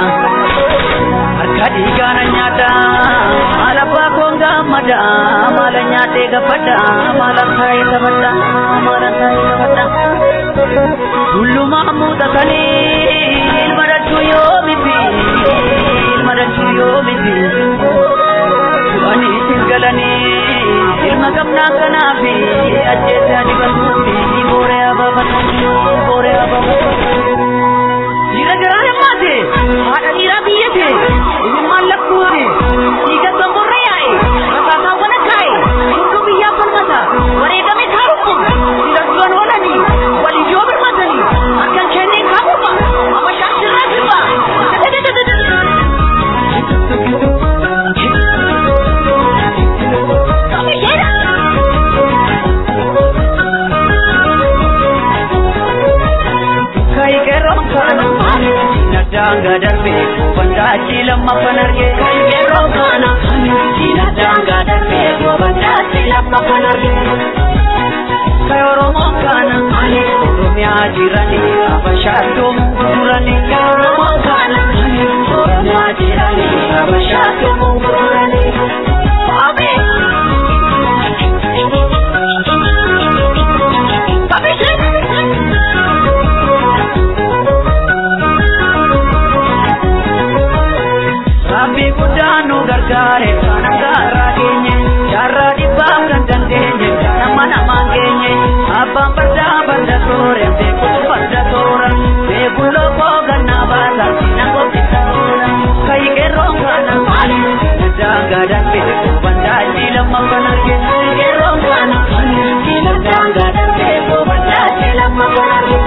harka dhiigaana nyaata maal abbaa koon gammada maala nyaatee gabbada maala taa'ee taphadha maala taa'ee taphadha tullumaa muuxatanii ilma dachuu yoo miti ilma dachuu yoo miti du'anii isin galanii ilma gamnaa kanaafi ajjeesaa dibannuufi booree abaafatu booree abaafatu dhiira garaa himmaate haadha dhiiraa biyyate ilmaan lakkuute dhiiga gamborra yaa'e rasaasaawwan akkaa'e hunduu biyyaa falmata wareegame kaarumma filadduan oolanii waliyyoo birmatanii harkan kenneen kaabuma abashaan sirraa sirba daanga darbe wanda achi lammaffan arge kan yeroo kana diina daanga darbe wanda achi lammaffan arge kan oromoo kana oromiyaa jirani abashaatoo gurgurani kan oromoo kana oromiyaa jirani abashaatoo gurgurani. Papi, gargaare kana gaarraa geenye jaarraa dhibbaa kan dandeenye nama namaan geenye abbaan fardaa farda toore beekuu farda toora beekuu lookoo gannaa baasa na qophisa oola kayi qeerroon kana maali daangaa darbee bandaa jiilama kanarge qeerroon kana jiila daangaa darbee bandaa jiilama kanarge.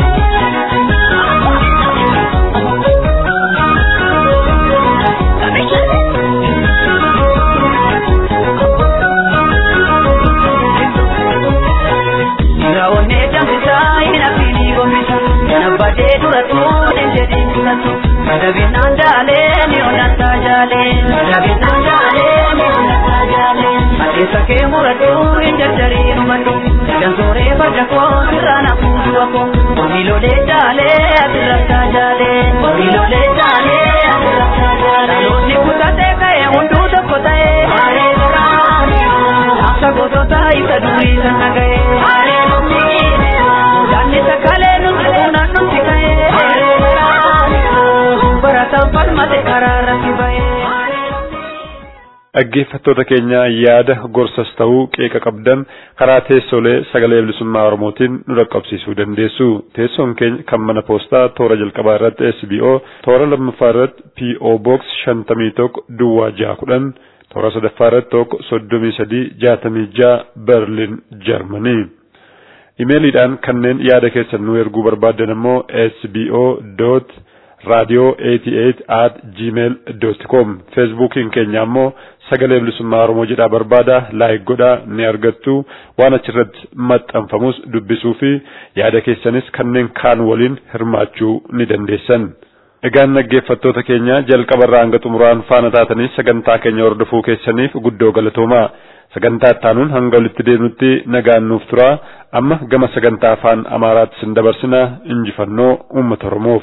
Raawwannee danfisaa hin hafini gombisa. Kana badee dura tuune jedhee mul'atu. Dabinaan jaalee ni onnataa jaalee. Dabinaan jaalee ni onnataa jaalee. Adeessa kee muradhu hin jarjarii numadhu. Dansooree farda koo sirraan hafuutu akkoo. Miilolee jaalee asirrattaa jaalee. Miilolee jaalee asirrattaa jaalee. Dhaloonni kutatee ka'ee hunduu tokko ta'ee. Maaree garaa. Akka gosoota isa durii sana ga'ee. Maaree Danni sakalee nuti fuunaan nuti ka'ee. Barataan falmate karaa irratti ba'ee. Dhaggeeffattoota keenya yaada gorsas ta'uu qeeqa qabdan karaa teessoolee sagalee bilisummaa Oromootiin nu dhaqqabsiisuu dandeessu. Teessoon keenya kan mana poostaa toora jalqabaa irratti SBO, toora lammaffaa irratti PO Box shantamii tokko Duwwaa jaha kudhan, toora sadaffaa irratti tokko soddomii sadii jaatamii jaha Berlin Jarmanii. Imeeliidhaan kanneen yaada keessan nu erguu barbaaddan immoo sbo dot radio 88 at gmail dot com feesbuukiin keenya ammoo sagalee bilisummaa oromoo jedhaa barbaada laayik godhaa ni argattu waan achirratti maxxanfamus dubbisuu fi yaada keessanis kanneen kaan waliin hirmaachuu ni dandeessan. Egaan dhaggeeffattoota keenya jalqabarraa hanga xumuraan faana taatanii sagantaa keenya hordofuu keessaniif guddoo galatoomaa. sagantaa ittaanuun hanga walitti deemnutti nagaan nuuf tura amma gama sagantaa afaan amaaraatti sin dabarsina injifannoo uummata oromoof.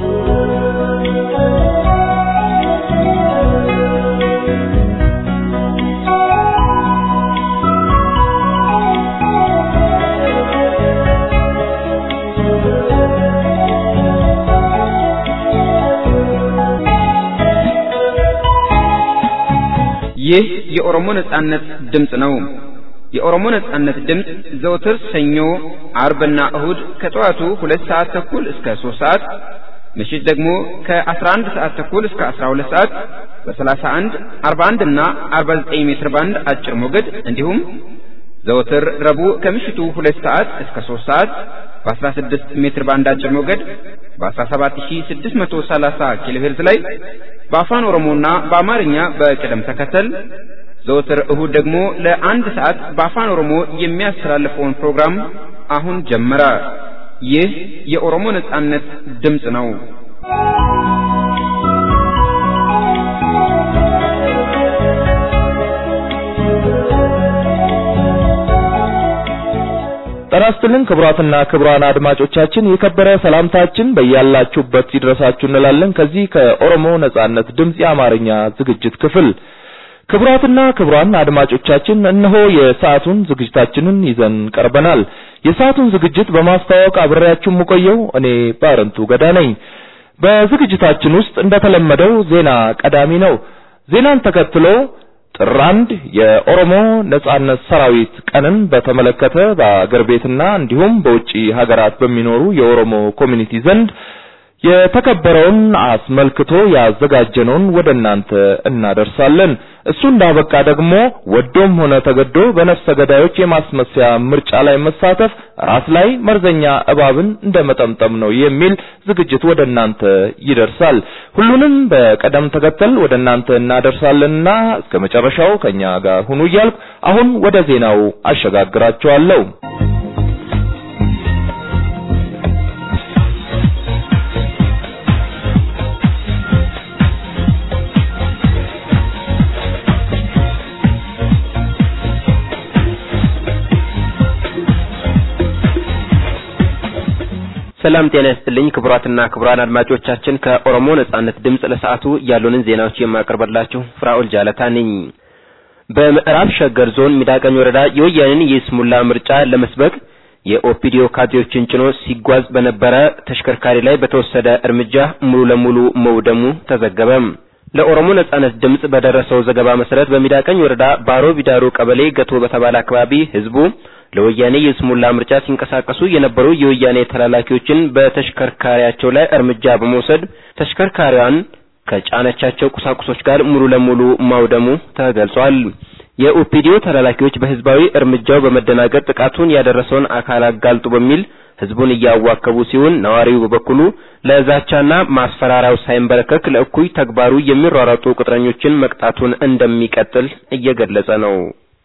ይህ የኦሮሞ ነጻነት ድምፅ ነው። የኦሮሞ ነጻነት ድምፅ ዘውትር ሰኞ፣ አርብና እሁድ ከጠዋቱ ሁለት ሰዓት ተኩል እስከ ሶስት ሰዓት ምሽት ደግሞ ከ11 ሰዓት ተኩል እስከ 12 ሰዓት በ31፣ 41 እና 49 ሜትር ባንድ አጭር ሞገድ እንዲሁም ዘወትር ረቡዕ ከምሽቱ ሁለት ሰዓት እስከ 3 ሰዓት በ16 ሜትር ባንድ አጭር ሞገድ በ17630 ኪሎ ሄርዝ ላይ በአፋን ኦሮሞና በአማርኛ በቅደም ተከተል ዘወትር እሁድ ደግሞ ለአንድ ሰዓት በአፋን ኦሮሞ የሚያስተላልፈውን ፕሮግራም አሁን ጀመረ። ይህ የኦሮሞ ነጻነት ድምፅ ነው። ጤና ይስጥልን ክቡራትና ክቡራን አድማጮቻችን የከበረ ሰላምታችን በያላችሁበት ይድረሳችሁ እንላለን። ከዚህ ከኦሮሞ ነጻነት ድምፅ የአማርኛ ዝግጅት ክፍል ክቡራትና ክቡራን አድማጮቻችን እነሆ የሰዓቱን ዝግጅታችንን ይዘን ቀርበናል። የሰዓቱን ዝግጅት በማስተዋወቅ አብሬያችሁ የምቆየው እኔ ባረንቱ ገዳ ነኝ። በዝግጅታችን ውስጥ እንደተለመደው ዜና ቀዳሚ ነው። ዜናን ተከትሎ ጥር አንድ የኦሮሞ ነጻነት ሰራዊት ቀንን በተመለከተ በአገር ቤትና እንዲሁም በውጪ ሀገራት በሚኖሩ የኦሮሞ ኮሚኒቲ ዘንድ የተከበረውን አስመልክቶ ያዘጋጀነውን ወደ እናንተ እናደርሳለን። እሱ እንዳበቃ ደግሞ ወዶም ሆነ ተገዶ በነፍሰ ገዳዮች የማስመሰያ ምርጫ ላይ መሳተፍ ራስ ላይ መርዘኛ እባብን እንደ መጠምጠም ነው የሚል ዝግጅት ወደ እናንተ ይደርሳል። ሁሉንም በቀደም ተከተል ወደ እናንተ እናደርሳለንና እስከ መጨረሻው ከኛ ጋር ሁኑ እያልኩ አሁን ወደ ዜናው አሸጋግራችኋለሁ። ሰላም ጤና ይስጥልኝ ክቡራትና ክቡራን አድማጮቻችን ከኦሮሞ ነጻነት ድምፅ ለሰዓቱ ያሉንን ዜናዎች የማቀርብላችሁ ፍራኦል ጃለታ ነኝ። በምዕራብ ሸገር ዞን ሚዳቀኝ ወረዳ የወያኔን የስሙላ ምርጫ ለመስበክ የኦፒዲዮ ካድሬዎችን ጭኖ ሲጓዝ በነበረ ተሽከርካሪ ላይ በተወሰደ እርምጃ ሙሉ ለሙሉ መውደሙ ተዘገበ። ለኦሮሞ ነጻነት ድምጽ በደረሰው ዘገባ መሰረት በሚዳቀኝ ወረዳ ባሮ ቢዳሩ ቀበሌ ገቶ በተባለ አካባቢ ህዝቡ ለወያኔ የስሙላ ምርጫ ሲንቀሳቀሱ የነበሩ የወያኔ ተላላኪዎችን በተሽከርካሪያቸው ላይ እርምጃ በመውሰድ ተሽከርካሪዋን ከጫነቻቸው ቁሳቁሶች ጋር ሙሉ ለሙሉ ማውደሙ ተገልጿል። የኦፒዲዮ ተላላኪዎች በህዝባዊ እርምጃው በመደናገጥ ጥቃቱን ያደረሰውን አካል አጋልጡ በሚል ህዝቡን እያዋከቡ ሲሆን ነዋሪው በበኩሉ ለዛቻና ማስፈራሪያው ሳይንበረከክ ለእኩይ ተግባሩ የሚሯሯጡ ቅጥረኞችን መቅጣቱን እንደሚቀጥል እየገለጸ ነው።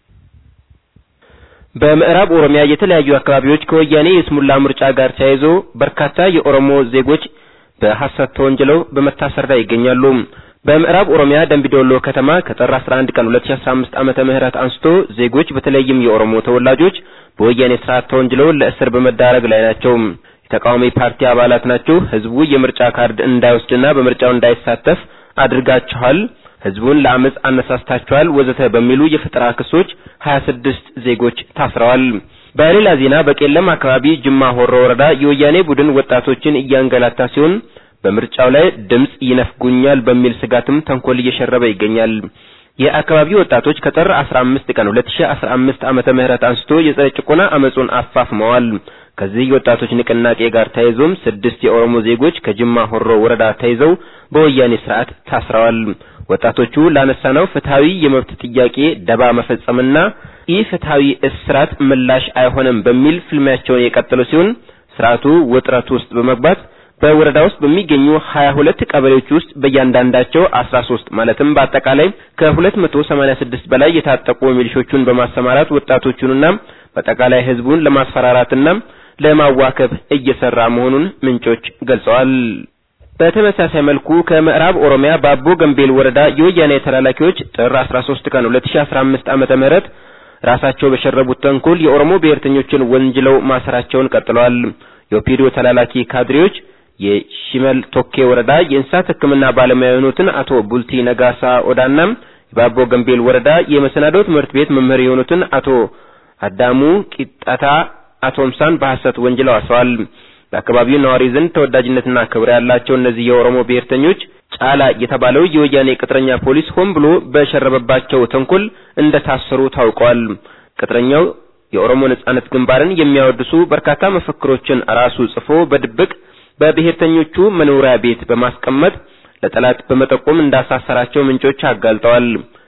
በምዕራብ ኦሮሚያ የተለያዩ አካባቢዎች ከወያኔ የስሙላ ምርጫ ጋር ተያይዞ በርካታ የኦሮሞ ዜጎች በሐሰት ተወንጅለው በመታሰር ላይ ይገኛሉ። በምዕራብ ኦሮሚያ ደምቢዶሎ ከተማ ከጥር 11 ቀን 2015 ዓመተ ምህረት አንስቶ ዜጎች በተለይም የኦሮሞ ተወላጆች በወያኔ ስርዓት ተወንጅለው ለእስር በመዳረግ ላይ ናቸው። የተቃዋሚ ፓርቲ አባላት ናቸው፣ ህዝቡ የምርጫ ካርድ እንዳይወስድና በምርጫው እንዳይሳተፍ አድርጋችኋል፣ ህዝቡን ለአመጽ አነሳስታችኋል፣ ወዘተ በሚሉ የፈጠራ ክሶች 26 ዜጎች ታስረዋል። በሌላ ዜና በቄለም አካባቢ ጅማ ሆሮ ወረዳ የወያኔ ቡድን ወጣቶችን እያንገላታ ሲሆን በምርጫው ላይ ድምጽ ይነፍጉኛል በሚል ስጋትም ተንኮል እየሸረበ ይገኛል። የአካባቢው ወጣቶች ከጥር 15 ቀን 2015 ዓመተ ምህረት አንስቶ የጸረ ጭቆና አመጹን አፋፍመዋል። ከዚህ የወጣቶች ንቅናቄ ጋር ተያይዞም ስድስት የኦሮሞ ዜጎች ከጅማ ሆሮ ወረዳ ተይዘው በወያኔ ስርዓት ታስረዋል። ወጣቶቹ ላነሳነው ፍትሃዊ የመብት ጥያቄ ደባ መፈጸምና ኢፍትሃዊ እስራት ምላሽ አይሆንም በሚል ፍልሚያቸውን የቀጠሉ ሲሆን ስርዓቱ ውጥረት ውስጥ በመግባት በወረዳ ውስጥ በሚገኙ 22 ቀበሌዎች ውስጥ በእያንዳንዳቸው 13 ማለትም በአጠቃላይ ከ286 በላይ የታጠቁ ሚሊሾቹን በማሰማራት ወጣቶቹንና በአጠቃላይ ህዝቡን ለማስፈራራትና ለማዋከብ እየሰራ መሆኑን ምንጮች ገልጸዋል። በተመሳሳይ መልኩ ከምዕራብ ኦሮሚያ ባቦ ገምቤል ወረዳ የወያኔ ተላላኪዎች ጥር 13 ቀን 2015 ዓመተ ምህረት ራሳቸው በሸረቡት ተንኮል የኦሮሞ ብሔርተኞችን ወንጅለው ማሰራቸውን ቀጥለዋል። የኦፒዲዮ ተላላኪ ካድሬዎች የሺመል ቶኬ ወረዳ የእንስሳት ሕክምና ባለሙያ የሆኑትን አቶ ቡልቲ ነጋሳ ኦዳና የባቦ ገምቤል ወረዳ የመሰናዶ ትምህርት ቤት መምህር የሆኑትን አቶ አዳሙ ቂጣታ አቶምሳን በሐሰት ወንጅለው አስረዋል። በአካባቢው ነዋሪ ዘንድ ተወዳጅነትና ክብር ያላቸው እነዚህ የኦሮሞ ብሔርተኞች ጫላ የተባለው የወያኔ ቅጥረኛ ፖሊስ ሆን ብሎ በሸረበባቸው ተንኮል እንደታሰሩ ታውቋል። ቅጥረኛው የኦሮሞ ነጻነት ግንባርን የሚያወድሱ በርካታ መፈክሮችን ራሱ ጽፎ በድብቅ በብሔርተኞቹ መኖሪያ ቤት በማስቀመጥ ለጠላት በመጠቆም እንዳሳሰራቸው ምንጮች አጋልጠዋል።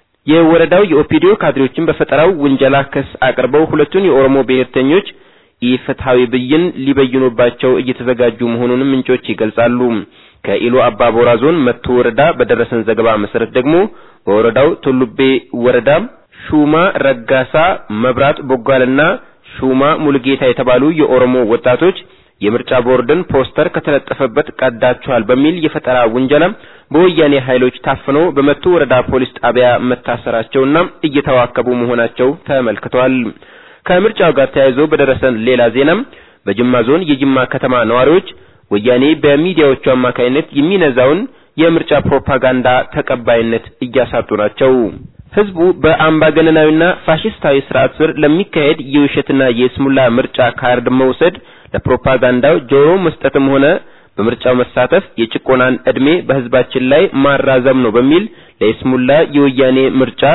የወረዳው የኦፒዲዮ ካድሬዎችን በፈጠራው ውንጀላ ክስ አቅርበው ሁለቱን የኦሮሞ ብሔርተኞች ኢፍትሐዊ ብይን ሊበይኑባቸው እየተዘጋጁ መሆኑንም ምንጮች ይገልጻሉ። ከኢሉ አባቦራ ዞን መቱ ወረዳ በደረሰን ዘገባ መሰረት ደግሞ በወረዳው ቱሉቤ ወረዳ ሹማ ረጋሳ፣ መብራት ቦጋልና ሹማ ሙልጌታ የተባሉ የኦሮሞ ወጣቶች የምርጫ ቦርድን ፖስተር ከተለጠፈበት ቀዳችኋል በሚል የፈጠራ ውንጀላ በወያኔ ኃይሎች ታፍነው በመቱ ወረዳ ፖሊስ ጣቢያ መታሰራቸውና እየተዋከቡ መሆናቸው ተመልክቷል። ከምርጫው ጋር ተያይዞ በደረሰን ሌላ ዜናም በጅማ ዞን የጅማ ከተማ ነዋሪዎች ወያኔ በሚዲያዎቹ አማካይነት የሚነዛውን የምርጫ ፕሮፓጋንዳ ተቀባይነት እያሳጡ ናቸው። ህዝቡ በአምባገነናዊና ፋሽስታዊ ስርዓት ስር ለሚካሄድ የውሸትና የስሙላ ምርጫ ካርድ መውሰድ ለፕሮፓጋንዳው ጆሮ መስጠትም ሆነ በምርጫው መሳተፍ የጭቆናን እድሜ በህዝባችን ላይ ማራዘም ነው በሚል ለይስሙላ የወያኔ ምርጫ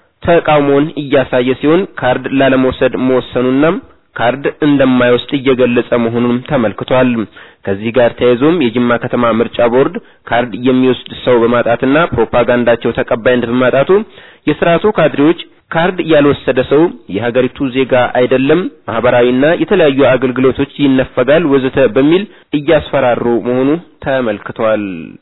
ተቃውሞን እያሳየ ሲሆን ካርድ ላለመውሰድ መወሰኑና ካርድ እንደማይወስድ እየገለጸ መሆኑንም ተመልክቷል። ከዚህ ጋር ተያይዞም የጅማ ከተማ ምርጫ ቦርድ ካርድ የሚወስድ ሰው በማጣትና ፕሮፓጋንዳቸው ተቀባይነት በማጣቱ የስርዓቱ ካድሬዎች ካርድ ያልወሰደ ሰው የሀገሪቱ ዜጋ አይደለም፣ ማህበራዊና የተለያዩ አገልግሎቶች ይነፈጋል፣ ወዘተ በሚል እያስፈራሩ መሆኑ ተመልክቷል።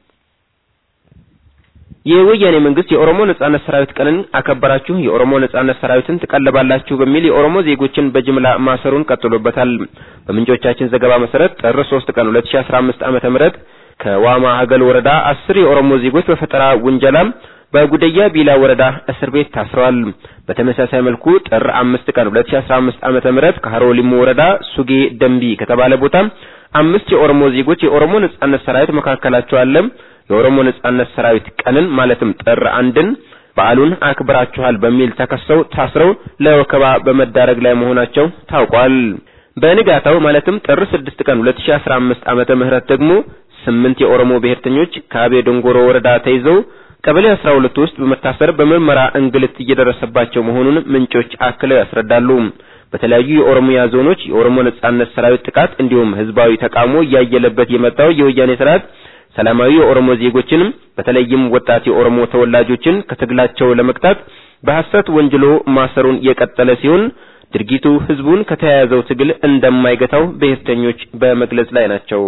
የወያኔ መንግስት የኦሮሞ ነጻነት ሰራዊት ቀንን አከበራችሁ፣ የኦሮሞ ነጻነት ሰራዊትን ትቀልባላችሁ በሚል የኦሮሞ ዜጎችን በጅምላ ማሰሩን ቀጥሎበታል። በምንጮቻችን ዘገባ መሰረት ጥር 3 ቀን 2015 ዓመተ ምህረት ከዋማ ሀገል ወረዳ አስር የኦሮሞ ዜጎች በፈጠራ ውንጀላ በጉደያ ቢላ ወረዳ እስር ቤት ታስረዋል። በተመሳሳይ መልኩ ጥር 5 ቀን 2015 ዓመተ ምህረት ከሀሮ ሊሙ ወረዳ ሱጌ ደንቢ ከተባለ ቦታ አምስት የኦሮሞ ዜጎች የኦሮሞ ነጻነት ሰራዊት መካከላቸው አለ የኦሮሞ ነጻነት ሰራዊት ቀንን ማለትም ጥር አንድን በዓሉን አክብራችኋል በሚል ተከሰው ታስረው ለወከባ በመዳረግ ላይ መሆናቸው ታውቋል። በንጋታው ማለትም ጥር 6 ቀን 2015 ዓመተ ምህረት ደግሞ ስምንት የኦሮሞ ብሔርተኞች ከአቤ ዶንጎሮ ወረዳ ተይዘው ቀበሌ 12 ውስጥ በመታሰር በምርመራ እንግልት እየደረሰባቸው መሆኑን ምንጮች አክለው ያስረዳሉ። በተለያዩ የኦሮሚያ ዞኖች የኦሮሞ ነጻነት ሰራዊት ጥቃት እንዲሁም ህዝባዊ ተቃውሞ እያየለበት የመጣው የወያኔ ስርዓት ሰላማዊ የኦሮሞ ዜጎችን በተለይም ወጣት የኦሮሞ ተወላጆችን ከትግላቸው ለመቅጣት በሐሰት ወንጅሎ ማሰሩን የቀጠለ ሲሆን ድርጊቱ ህዝቡን ከተያያዘው ትግል እንደማይገታው ብሔርተኞች በመግለጽ ላይ ናቸው።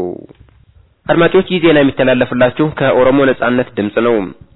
አድማጮች ይህ ዜና የሚተላለፍላችሁ ከኦሮሞ ነጻነት ድምጽ ነው።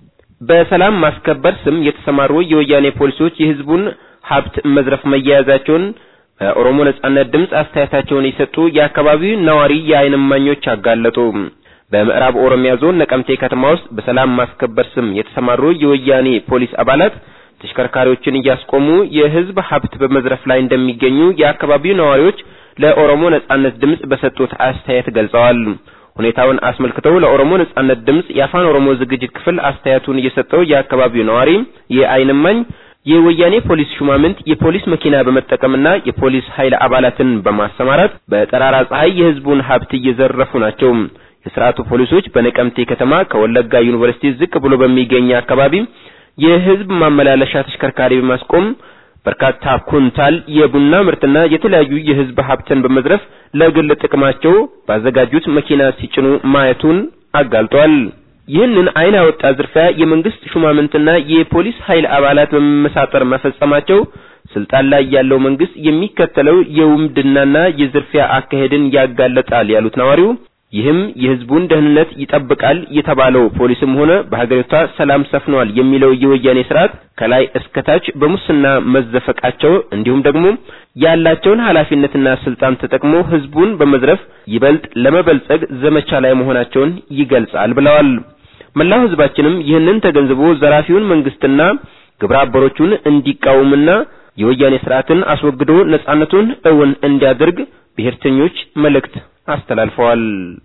በሰላም ማስከበር ስም የተሰማሩ የወያኔ ፖሊሶች የህዝቡን ሀብት መዝረፍ መያያዛቸውን በኦሮሞ ነጻነት ድምጽ አስተያየታቸውን የሰጡ የአካባቢው ነዋሪ የዓይን እማኞች አጋለጡ። በምዕራብ ኦሮሚያ ዞን ነቀምቴ ከተማ ውስጥ በሰላም ማስከበር ስም የተሰማሩ የወያኔ ፖሊስ አባላት ተሽከርካሪዎችን እያስቆሙ የህዝብ ሀብት በመዝረፍ ላይ እንደሚገኙ የአካባቢው ነዋሪዎች ለኦሮሞ ነጻነት ድምጽ በሰጡት አስተያየት ገልጸዋል። ሁኔታውን አስመልክተው ለኦሮሞ ነጻነት ድምጽ የአፋን ኦሮሞ ዝግጅት ክፍል አስተያየቱን እየሰጠው የአካባቢው ነዋሪ የዓይን እማኝ የወያኔ ፖሊስ ሹማምንት የፖሊስ መኪና በመጠቀምና የፖሊስ ኃይል አባላትን በማሰማራት በጠራራ ፀሐይ የህዝቡን ሀብት እየዘረፉ ናቸው። የስርዓቱ ፖሊሶች በነቀምቴ ከተማ ከወለጋ ዩኒቨርሲቲ ዝቅ ብሎ በሚገኝ አካባቢ የህዝብ ማመላለሻ ተሽከርካሪ በማስቆም በርካታ ኩንታል የቡና ምርትና የተለያዩ የህዝብ ሀብትን በመዝረፍ ለግል ጥቅማቸው ባዘጋጁት መኪና ሲጭኑ ማየቱን አጋልጧል። ይህንን አይን ያወጣ ዝርፊያ የመንግስት ሹማምንትና የፖሊስ ኃይል አባላት በመመሳጠር መፈጸማቸው ስልጣን ላይ ያለው መንግስት የሚከተለው የውምድናና የዝርፊያ አካሄድን ያጋለጣል ያሉት ነዋሪው ይህም የህዝቡን ደህንነት ይጠብቃል የተባለው ፖሊስም ሆነ በሀገሪቷ ሰላም ሰፍኗል የሚለው የወያኔ ስርዓት ከላይ እስከታች በሙስና መዘፈቃቸው እንዲሁም ደግሞ ያላቸውን ኃላፊነትና ስልጣን ተጠቅሞ ህዝቡን በመዝረፍ ይበልጥ ለመበልጸግ ዘመቻ ላይ መሆናቸውን ይገልጻል ብለዋል። መላው ህዝባችንም ይህንን ተገንዝቦ ዘራፊውን መንግስትና ግብረ አበሮቹን እንዲቃወምና የወያኔ ስርዓትን አስወግዶ ነጻነቱን እውን እንዲያደርግ ብሔርተኞች መልእክት አስተላልፈዋል።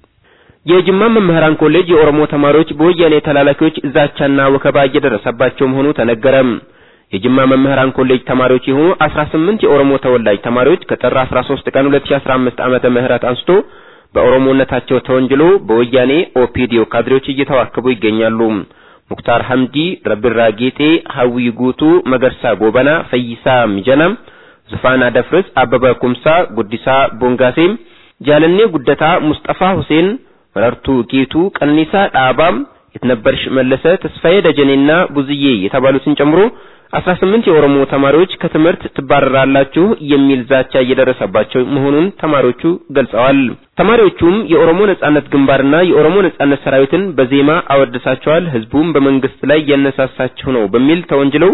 የጅማ መምህራን ኮሌጅ የኦሮሞ ተማሪዎች በወያኔ ተላላኪዎች ዛቻና ወከባ እየደረሰባቸው መሆኑ ተነገረ። የጅማ መምህራን ኮሌጅ ተማሪዎች የሆኑ 18 የኦሮሞ ተወላጅ ተማሪዎች ከጥር 13 ቀን 2015 ዓመተ ምህረት አንስቶ በኦሮሞነታቸው ተወንጅሎ በወያኔ ኦፒዲዮ ካድሬዎች እየተዋከቡ ይገኛሉ። ሙክታር ሐምዲ፣ ረቢራ ጌጤ፣ ሀዊ ጉቱ፣ መገርሳ ጎበና፣ ፈይሳ ሚጀና፣ ዙፋን አደፍርስ፣ አበበ ኩምሳ፣ ጉዲሳ ቦንጋሴ፣ ጃለኔ ጉደታ፣ ሙስጠፋ ሁሴን፣ መረርቱ ጌቱ፣ ቀነኒሳ ዳባም፣ የትነበርሽ መለሰ፣ ተስፋዬ ደጀኔና ቡዝዬ የተባሉትን ጨምሮ 18 የኦሮሞ ተማሪዎች ከትምህርት ትባረራላችሁ የሚል ዛቻ እየደረሰባቸው መሆኑን ተማሪዎቹ ገልጸዋል። ተማሪዎቹም የኦሮሞ ነጻነት ግንባርና የኦሮሞ ነጻነት ሰራዊትን በዜማ አወድሳቸዋል፣ ህዝቡም በመንግስት ላይ ያነሳሳቸው ነው በሚል ተወንጅለው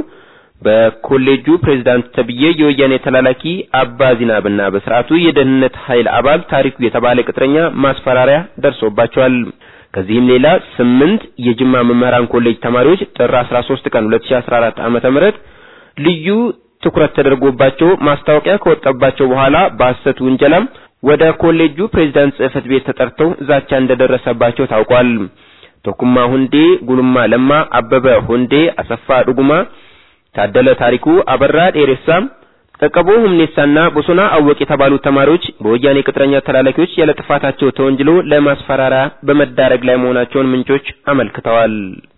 በኮሌጁ ፕሬዝዳንት ተብዬ የወያኔ ተላላኪ አባ ዚናብና በስርዓቱ የደህንነት ኃይል አባል ታሪኩ የተባለ ቅጥረኛ ማስፈራሪያ ደርሶባቸዋል። ከዚህም ሌላ ስምንት የጅማ መምህራን ኮሌጅ ተማሪዎች ጥር 13 ቀን 2014 ዓመተ ምህረት ልዩ ትኩረት ተደርጎባቸው ማስታወቂያ ከወጣባቸው በኋላ በሐሰት ውንጀላ ወደ ኮሌጁ ፕሬዝዳንት ጽህፈት ቤት ተጠርተው ዛቻ እንደደረሰባቸው ታውቋል። ቶኩማ ሁንዴ፣ ጉልማ ለማ፣ አበበ ሁንዴ፣ አሰፋ ዱጉማ፣ ታደለ ታሪኩ፣ አበራ ዴሬሳ ቀቀቦ ሁምኔሳና ቦሶና አወቅ የተባሉ ተማሪዎች በወያኔ ቅጥረኛ ተላላኪዎች ያለ ጥፋታቸው ተወንጅሎ ለማስፈራሪያ በመዳረግ ላይ መሆናቸውን ምንጮች አመልክተዋል።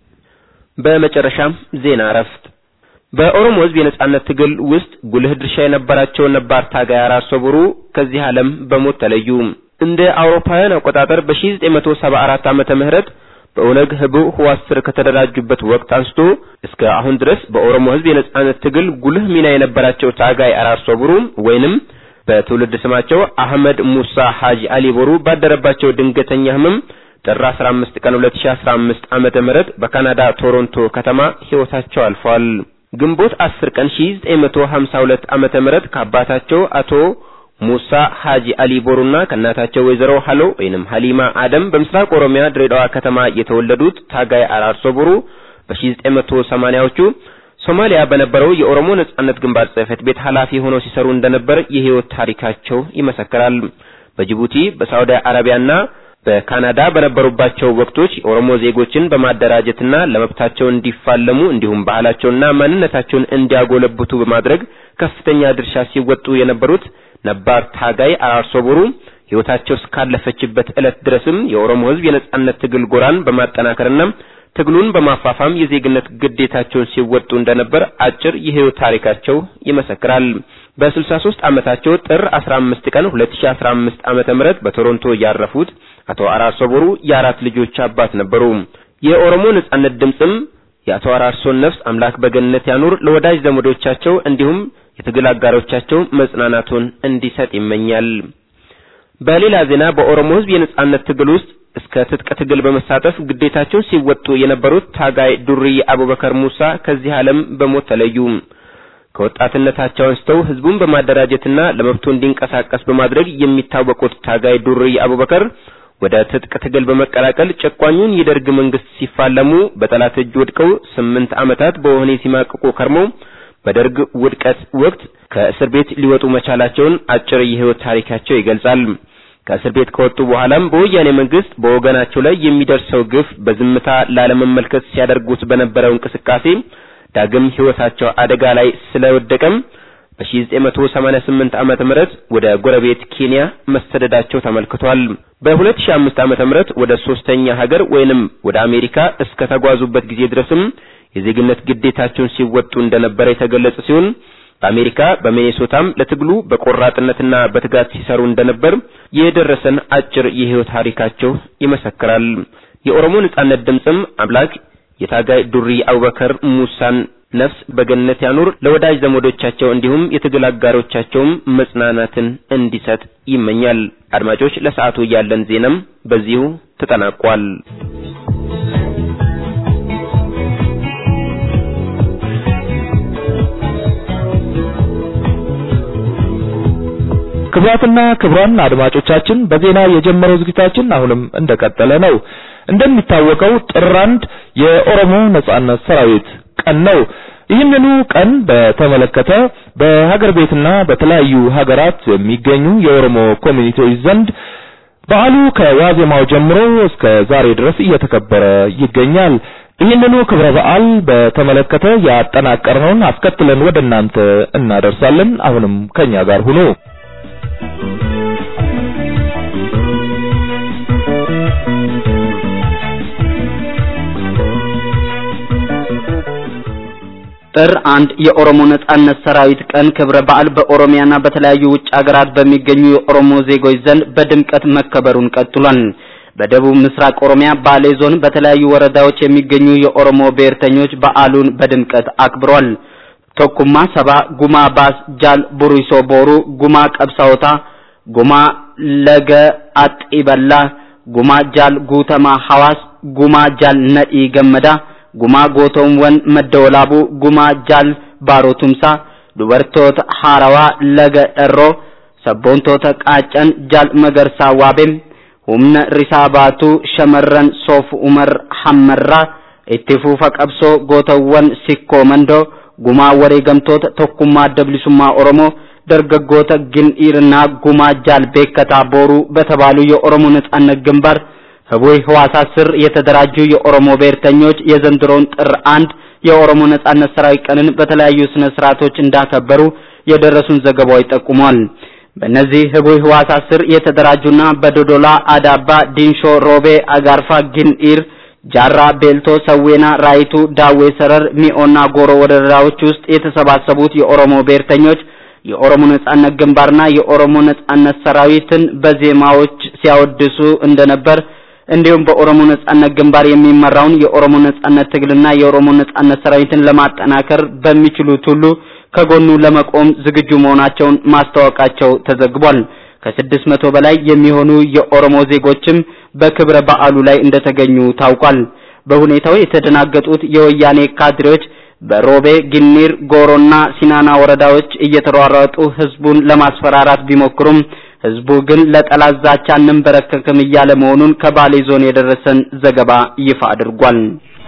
በመጨረሻም ዜና እረፍት። በኦሮሞ ሕዝብ የነጻነት ትግል ውስጥ ጉልህ ድርሻ የነበራቸው ነባር ታጋይ አራርሶ ቡሩ ከዚህ ዓለም በሞት ተለዩ። እንደ አውሮፓውያን አቆጣጠር በ1974 ዓመተ ምህረት በኦነግ ህቡዕ ህዋስ ስር ከተደራጁበት ወቅት አንስቶ እስከ አሁን ድረስ በኦሮሞ ህዝብ የነጻነት ትግል ጉልህ ሚና የነበራቸው ታጋይ አራርሶ ቡሩ ወይንም በትውልድ ስማቸው አህመድ ሙሳ ሐጂ አሊ ቦሩ ባደረባቸው ድንገተኛ ህመም ጥር 15 ቀን 2015 ዓመተ ምህረት በካናዳ ቶሮንቶ ከተማ ህይወታቸው አልፏል። ግንቦት 10 ቀን 1952 ዓመተ ምህረት ከአባታቸው አቶ ሙሳ ሐጂ አሊ ቦሩና ከእናታቸው ወይዘሮ ሀሎ ወይንም ሀሊማ አደም በምስራቅ ኦሮሚያ ድሬዳዋ ከተማ የተወለዱት ታጋይ አራርሶ ቦሩ በ1980ዎቹ ሶማሊያ በነበረው የኦሮሞ ነጻነት ግንባር ጽህፈት ቤት ኃላፊ ሆነው ሲሰሩ እንደነበር የህይወት ታሪካቸው ይመሰክራል። በጅቡቲ በሳውዲ አረቢያና በካናዳ በነበሩባቸው ወቅቶች የኦሮሞ ዜጎችን በማደራጀትና ለመብታቸው እንዲፋለሙ እንዲሁም ባህላቸውንና ማንነታቸውን እንዲያጎለብቱ በማድረግ ከፍተኛ ድርሻ ሲወጡ የነበሩት ነባር ታጋይ አራርሶ ቦሩ ህይወታቸው እስካለፈችበት ዕለት ድረስም የኦሮሞ ህዝብ የነጻነት ትግል ጎራን በማጠናከርና ትግሉን በማፋፋም የዜግነት ግዴታቸውን ሲወጡ እንደነበር አጭር የህይወት ታሪካቸው ይመሰክራል። በ63 ዓመታቸው ጥር 15 ቀን 2015 ዓመተ ምህረት በቶሮንቶ ያረፉት አቶ አራርሶ ቦሩ የአራት ልጆች አባት ነበሩ። የኦሮሞ ነጻነት ድምጽም የአቶ አራርሶን ነፍስ አምላክ በገነት ያኑር፣ ለወዳጅ ዘመዶቻቸው እንዲሁም የትግል አጋሮቻቸው መጽናናቱን እንዲሰጥ ይመኛል። በሌላ ዜና በኦሮሞ ህዝብ የነጻነት ትግል ውስጥ እስከ ትጥቅ ትግል በመሳተፍ ግዴታቸውን ሲወጡ የነበሩት ታጋይ ዱርዬ አቡበከር ሙሳ ከዚህ ዓለም በሞት ተለዩ። ከወጣትነታቸው አንስተው ህዝቡን በማደራጀትና ለመብቱ እንዲንቀሳቀስ በማድረግ የሚታወቁት ታጋይ ዱርዬ አቡበከር ወደ ትጥቅ ትግል በመቀላቀል ጨቋኙን የደርግ መንግስት ሲፋለሙ በጠላት እጅ ወድቀው ስምንት ዓመታት በወህኒ ሲማቅቁ ከርመው በደርግ ውድቀት ወቅት ከእስር ቤት ሊወጡ መቻላቸውን አጭር የህይወት ታሪካቸው ይገልጻል። ከእስር ቤት ከወጡ በኋላም በወያኔ መንግስት በወገናቸው ላይ የሚደርሰው ግፍ በዝምታ ላለመመልከት ሲያደርጉት በነበረው እንቅስቃሴ ዳግም ህይወታቸው አደጋ ላይ ስለወደቀም በ1988 ዓመተ ምህረት ወደ ጎረቤት ኬንያ መሰደዳቸው ተመልክቷል። በ2005 ዓመተ ምህረት ወደ ሶስተኛ ሀገር ወይንም ወደ አሜሪካ እስከ ተጓዙበት ጊዜ ድረስም የዜግነት ግዴታቸውን ሲወጡ እንደነበረ የተገለጸ ሲሆን በአሜሪካ በሚኔሶታም ለትግሉ በቆራጥነትና በትጋት ሲሰሩ እንደነበር የደረሰን አጭር የህይወት ታሪካቸው ይመሰክራል። የኦሮሞ ነጻነት ድምጽም አምላክ የታጋይ ዱርዬ አቡበከር ሙሳን ነፍስ በገነት ያኑር፣ ለወዳጅ ዘመዶቻቸው እንዲሁም የትግል አጋሮቻቸውም መጽናናትን እንዲሰጥ ይመኛል። አድማጮች፣ ለሰዓቱ ያለን ዜናም በዚሁ ተጠናቋል። ክቡራትና ክቡራን አድማጮቻችን በዜና የጀመረው ዝግጅታችን አሁንም እንደቀጠለ ነው። እንደሚታወቀው ጥር አንድ የኦሮሞ ነጻነት ሰራዊት ቀን ነው። ይህንኑ ቀን በተመለከተ በሀገር ቤትና በተለያዩ ሀገራት የሚገኙ የኦሮሞ ኮሚኒቲዎች ዘንድ በዓሉ ከዋዜማው ጀምሮ እስከ ዛሬ ድረስ እየተከበረ ይገኛል። ይህንኑ ክብረ በዓል በተመለከተ ያጠናቀርነውን አስከትለን ወደ እናንተ እናደርሳለን። አሁንም ከኛ ጋር ሁኑ። ጥር አንድ የኦሮሞ ነጻነት ሰራዊት ቀን ክብረ በዓል በኦሮሚያና በተለያዩ ውጭ ሀገራት በሚገኙ የኦሮሞ ዜጎች ዘንድ በድምቀት መከበሩን ቀጥሏል። በደቡብ ምስራቅ ኦሮሚያ ባሌ ዞን በተለያዩ ወረዳዎች የሚገኙ የኦሮሞ ብሔርተኞች በዓሉን በድምቀት አክብሯል። ቶኩማ ሰባ፣ ጉማ ባስ፣ ጃል ቡሪሶ ቦሩ፣ ጉማ ቀብሳውታ፣ ጉማ ለገ አጢበላ፣ ጉማ ጃል ጉተማ ሐዋስ፣ ጉማ ጃል ነዲ ገመዳ gumaa gootoowwan madda walaabuu gumaa jaal baarotumsaa dubartoota haarawaa laga dharroo sabboontoota qaacan jaal magarsaa waabem humna risaa baatuu shamarran soof umar hammarraa itti fuufa qabsoo gootawwan sikkoo mandoo gumaa wareegamtoota tokkummaa adda bilisummaa oromoo dargaggoota gin'iirnaa gumaa jaal beekataa booruu በተባሉ የኦሮሞ ነጻነት ግንባር ህቡይ ህዋሳት ስር የተደራጁ የኦሮሞ ብሔርተኞች የዘንድሮውን ጥር አንድ የኦሮሞ ነጻነት ሰራዊት ቀንን በተለያዩ ስነ ስርዓቶች እንዳከበሩ የደረሱን ዘገባዎች ጠቁሟል። በእነዚህ ህቡይ ህዋሳት ስር የተደራጁና በዶዶላ፣ አዳባ፣ ዲንሾ፣ ሮቤ፣ አጋርፋ፣ ጊንኢር፣ ጃራ፣ ቤልቶ፣ ሰዌና፣ ራይቱ፣ ዳዌ ሰረር፣ ሚኦና ጎሮ ወረዳዎች ውስጥ የተሰባሰቡት የኦሮሞ ብሔርተኞች የኦሮሞ ነጻነት ግንባርና የኦሮሞ ነጻነት ሰራዊትን በዜማዎች ሲያወድሱ እንደነበር እንዲሁም በኦሮሞ ነጻነት ግንባር የሚመራውን የኦሮሞ ነጻነት ትግልና የኦሮሞ ነጻነት ሰራዊትን ለማጠናከር በሚችሉት ሁሉ ከጎኑ ለመቆም ዝግጁ መሆናቸውን ማስታወቃቸው ተዘግቧል። ከስድስት መቶ በላይ የሚሆኑ የኦሮሞ ዜጎችም በክብረ በዓሉ ላይ እንደተገኙ ታውቋል። በሁኔታው የተደናገጡት የወያኔ ካድሬዎች በሮቤ፣ ጊኒር፣ ጎሮና ሲናና ወረዳዎች እየተሯሯጡ ህዝቡን ለማስፈራራት ቢሞክሩም ህዝቡ ግን ለጠላት ዛቻ አንንበረከክም እያለ መሆኑን ከባሌ ዞን የደረሰን ዘገባ ይፋ አድርጓል።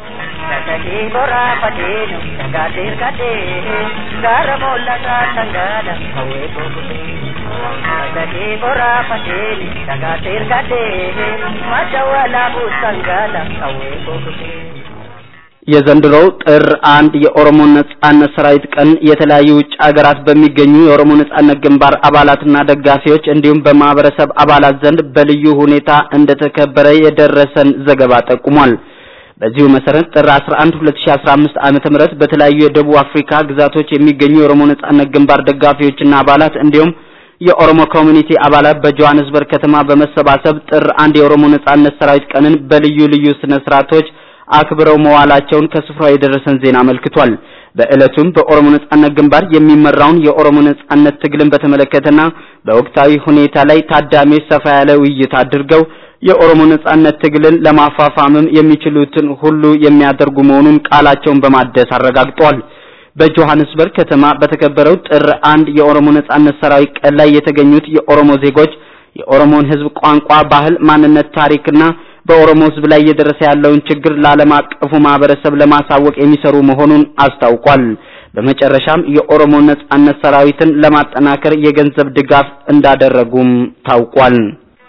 የዘንድሮው ጥር አንድ የኦሮሞ ነጻነት ሰራዊት ቀን የተለያዩ ውጭ ሀገራት በሚገኙ የኦሮሞ ነጻነት ግንባር አባላትና ደጋፊዎች እንዲሁም በማህበረሰብ አባላት ዘንድ በልዩ ሁኔታ እንደተከበረ የደረሰን ዘገባ ጠቁሟል። በዚሁ መሰረት ጥር 11 2015 ዓመተ ምህረት በተለያዩ የደቡብ አፍሪካ ግዛቶች የሚገኙ የኦሮሞ ነጻነት ግንባር ደጋፊዎችና አባላት እንዲሁም የኦሮሞ ኮሚኒቲ አባላት በጆሃንስበርግ ከተማ በመሰባሰብ ጥር አንድ የኦሮሞ ነጻነት ሰራዊት ቀንን በልዩ ልዩ ስነ ስርዓቶች አክብረው መዋላቸውን ከስፍራው የደረሰን ዜና አመልክቷል። በዕለቱም በኦሮሞ ነጻነት ግንባር የሚመራውን የኦሮሞ ነጻነት ትግልን በተመለከተና በወቅታዊ ሁኔታ ላይ ታዳሚዎች ሰፋ ያለ ውይይት አድርገው የኦሮሞ ነጻነት ትግልን ለማፋፋምም የሚችሉትን ሁሉ የሚያደርጉ መሆኑን ቃላቸውን በማደስ አረጋግጠዋል። በጆሃንስበርግ ከተማ በተከበረው ጥር አንድ የኦሮሞ ነጻነት ሰራዊት ቀን ላይ የተገኙት የኦሮሞ ዜጎች የኦሮሞን ሕዝብ ቋንቋ፣ ባህል፣ ማንነት፣ ታሪክና በኦሮሞ ሕዝብ ላይ እየደረሰ ያለውን ችግር ለዓለም አቀፉ ማህበረሰብ ለማሳወቅ የሚሰሩ መሆኑን አስታውቋል። በመጨረሻም የኦሮሞ ነጻነት ሰራዊትን ለማጠናከር የገንዘብ ድጋፍ እንዳደረጉም ታውቋል።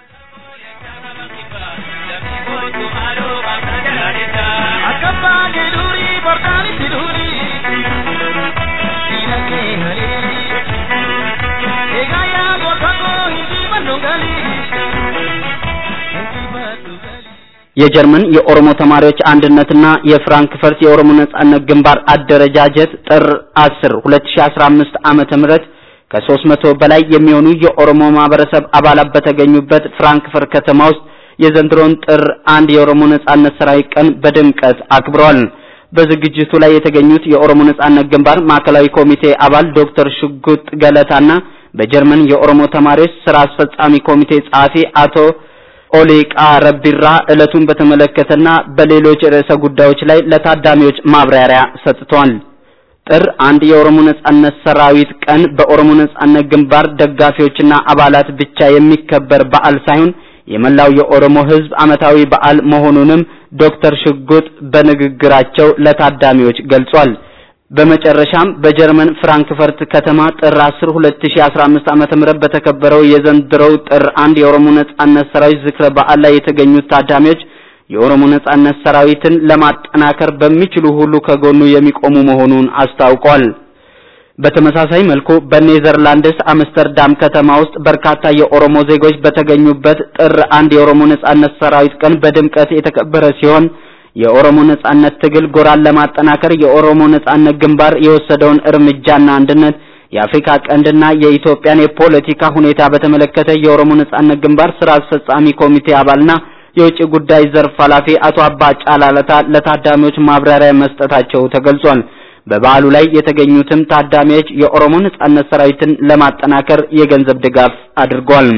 የጀርመን የኦሮሞ ተማሪዎች አንድነትና የፍራንክፈርት የኦሮሞ ነጻነት ግንባር አደረጃጀት ጥር 10 2015 ዓመተ ምህረት ከ300 በላይ የሚሆኑ የኦሮሞ ማህበረሰብ አባላት በተገኙበት ፍራንክፈርት ከተማ ውስጥ የዘንድሮን ጥር አንድ የኦሮሞ ነጻነት ሰራዊት ቀን በድምቀት አክብረዋል። በዝግጅቱ ላይ የተገኙት የኦሮሞ ነጻነት ግንባር ማዕከላዊ ኮሚቴ አባል ዶክተር ሽጉጥ ገለታና በጀርመን የኦሮሞ ተማሪዎች ስራ አስፈጻሚ ኮሚቴ ጸሐፊ አቶ ኦሌቃ ረቢራ ዕለቱን በተመለከተና በሌሎች ርዕሰ ጉዳዮች ላይ ለታዳሚዎች ማብራሪያ ሰጥተዋል። ጥር አንድ የኦሮሞ ነጻነት ሰራዊት ቀን በኦሮሞ ነጻነት ግንባር ደጋፊዎችና አባላት ብቻ የሚከበር በዓል ሳይሆን የመላው የኦሮሞ ሕዝብ ዓመታዊ በዓል መሆኑንም ዶክተር ሽጉጥ በንግግራቸው ለታዳሚዎች ገልጿል። በመጨረሻም በጀርመን ፍራንክፈርት ከተማ ጥር 10 2015 ዓመተ ምህረት በተከበረው የዘንድሮው ጥር አንድ የኦሮሞ ነጻነት ሰራዊት ዝክረ በዓል ላይ የተገኙት ታዳሚዎች የኦሮሞ ነጻነት ሰራዊትን ለማጠናከር በሚችሉ ሁሉ ከጎኑ የሚቆሙ መሆኑን አስታውቋል። በተመሳሳይ መልኩ በኔዘርላንድስ አምስተርዳም ከተማ ውስጥ በርካታ የኦሮሞ ዜጎች በተገኙበት ጥር አንድ የኦሮሞ ነጻነት ሰራዊት ቀን በድምቀት የተከበረ ሲሆን የኦሮሞ ነጻነት ትግል ጎራን ለማጠናከር የኦሮሞ ነጻነት ግንባር የወሰደውን እርምጃና አንድነት የአፍሪካ ቀንድና የኢትዮጵያን የፖለቲካ ሁኔታ በተመለከተ የኦሮሞ ነጻነት ግንባር ስራ አስፈጻሚ ኮሚቴ አባልና የውጭ ጉዳይ ዘርፍ ኃላፊ አቶ አባ ጫላለታ ለታዳሚዎች ማብራሪያ መስጠታቸው ተገልጿል። በበዓሉ ላይ የተገኙትም ታዳሚዎች የኦሮሞ ነጻነት ሰራዊትን ለማጠናከር የገንዘብ ድጋፍ አድርጓል።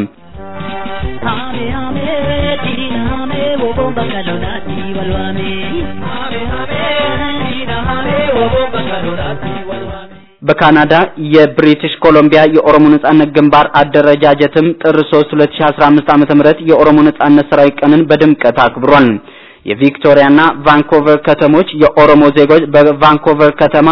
በካናዳ የብሪቲሽ ኮሎምቢያ የኦሮሞ ነጻነት ግንባር አደረጃጀትም ጥር 3 2015 ዓመተ ምህረት የኦሮሞ ነጻነት ሰራዊት ቀንን በድምቀት አክብሯል። የቪክቶሪያና ቫንኮቨር ከተሞች የኦሮሞ ዜጎች በቫንኮቨር ከተማ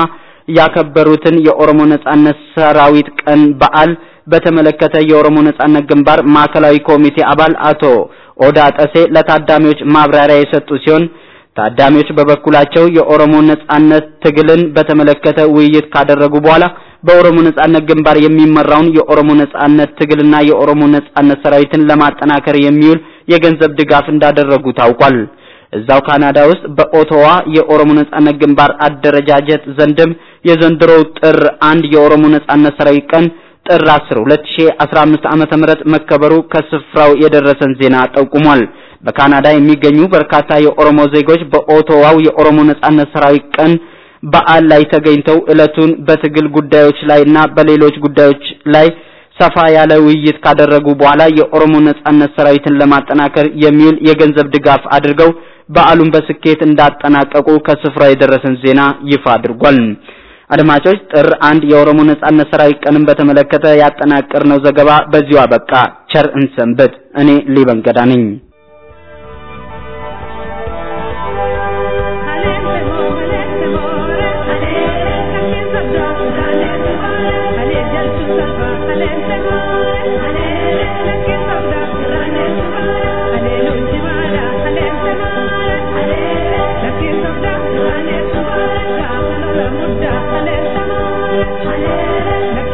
ያከበሩትን የኦሮሞ ነጻነት ሰራዊት ቀን በዓል በተመለከተ የኦሮሞ ነጻነት ግንባር ማዕከላዊ ኮሚቴ አባል አቶ ኦዳ ጠሴ ለታዳሚዎች ማብራሪያ የሰጡ ሲሆን ታዳሚዎች በበኩላቸው የኦሮሞ ነጻነት ትግልን በተመለከተ ውይይት ካደረጉ በኋላ በኦሮሞ ነጻነት ግንባር የሚመራውን የኦሮሞ ነጻነት ትግልና የኦሮሞ ነጻነት ሰራዊትን ለማጠናከር የሚውል የገንዘብ ድጋፍ እንዳደረጉ ታውቋል። እዛው ካናዳ ውስጥ በኦቶዋ የኦሮሞ ነጻነት ግንባር አደረጃጀት ዘንድም የዘንድሮው ጥር አንድ የኦሮሞ ነጻነት ሰራዊት ቀን ጥር 10 2015 ዓመተ ምህረት መከበሩ ከስፍራው የደረሰን ዜና ጠቁሟል። በካናዳ የሚገኙ በርካታ የኦሮሞ ዜጎች በኦቶዋው የኦሮሞ ነጻነት ሰራዊት ቀን በዓል ላይ ተገኝተው ዕለቱን በትግል ጉዳዮች ላይና በሌሎች ጉዳዮች ላይ ሰፋ ያለ ውይይት ካደረጉ በኋላ የኦሮሞ ነጻነት ሰራዊትን ለማጠናከር የሚውል የገንዘብ ድጋፍ አድርገው በዓሉን በስኬት እንዳጠናቀቁ ከስፍራው የደረሰን ዜና ይፋ አድርጓል። አድማጮች ጥር አንድ የኦሮሞ ነጻነት ሰራዊት ቀንን በተመለከተ ያጠናቀርነው ዘገባ በዚሁ አበቃ። ቸር እንሰንብት። እኔ ሊበን ገዳ ነኝ።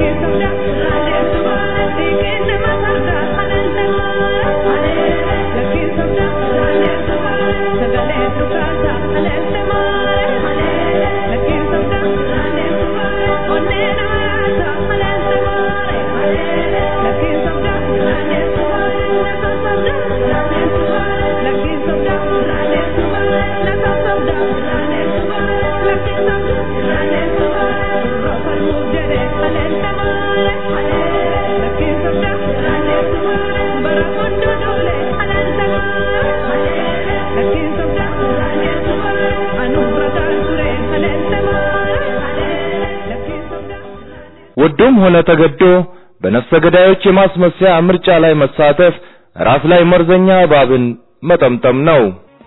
Thank you. ወዶም ሆነ ተገዶ በነፍሰ ገዳዮች የማስመሰያ ምርጫ ላይ መሳተፍ ራስ ላይ መርዘኛ እባብን መጠምጠም ነው።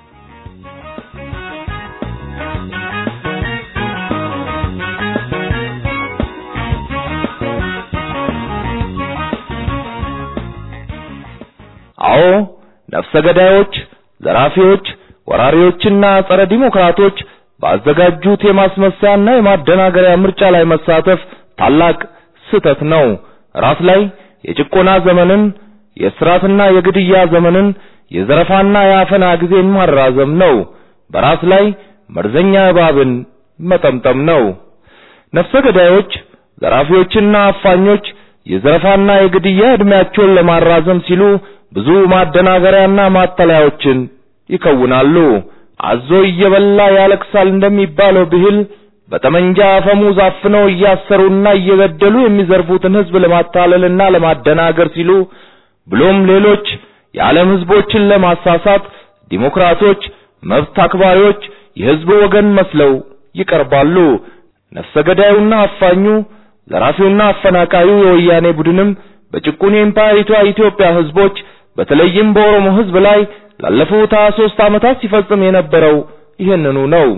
አዎ ነፍሰ ገዳዮች፣ ዘራፊዎች፣ ወራሪዎችና ጸረ ዲሞክራቶች ባዘጋጁት የማስመሰያና የማደናገሪያ ምርጫ ላይ መሳተፍ ታላቅ ስህተት ነው። ራስ ላይ የጭቆና ዘመንን፣ የእስራትና የግድያ ዘመንን፣ የዘረፋና የአፈና ጊዜን ማራዘም ነው። በራስ ላይ መርዘኛ እባብን መጠምጠም ነው። ነፍሰ ገዳዮች፣ ዘራፊዎችና አፋኞች የዘረፋና የግድያ ዕድሜያቸውን ለማራዘም ሲሉ ብዙ ማደናገሪያና ማጠለያዎችን ይከውናሉ። አዞ እየበላ ያለቅሳል እንደሚባለው ብሂል በጠመንጃ አፈሙዝ አፍነው እያሰሩና እየገደሉ የሚዘርፉትን ሕዝብ ለማታለልና ለማደናገር ሲሉ ብሎም ሌሎች የዓለም ሕዝቦችን ለማሳሳት ዲሞክራቶች፣ መብት አክባሪዎች የሕዝብ ወገን መስለው ይቀርባሉ። ነፍሰ ገዳዩና አፋኙ ዘራፊውና አፈናቃዩ የወያኔ ቡድንም በጭቁን የኢምፓየሪቷ ኢትዮጵያ ሕዝቦች በተለይም በኦሮሞ ሕዝብ ላይ ላለፉት 23 ዓመታት ሲፈጽም የነበረው ይህንኑ ነው።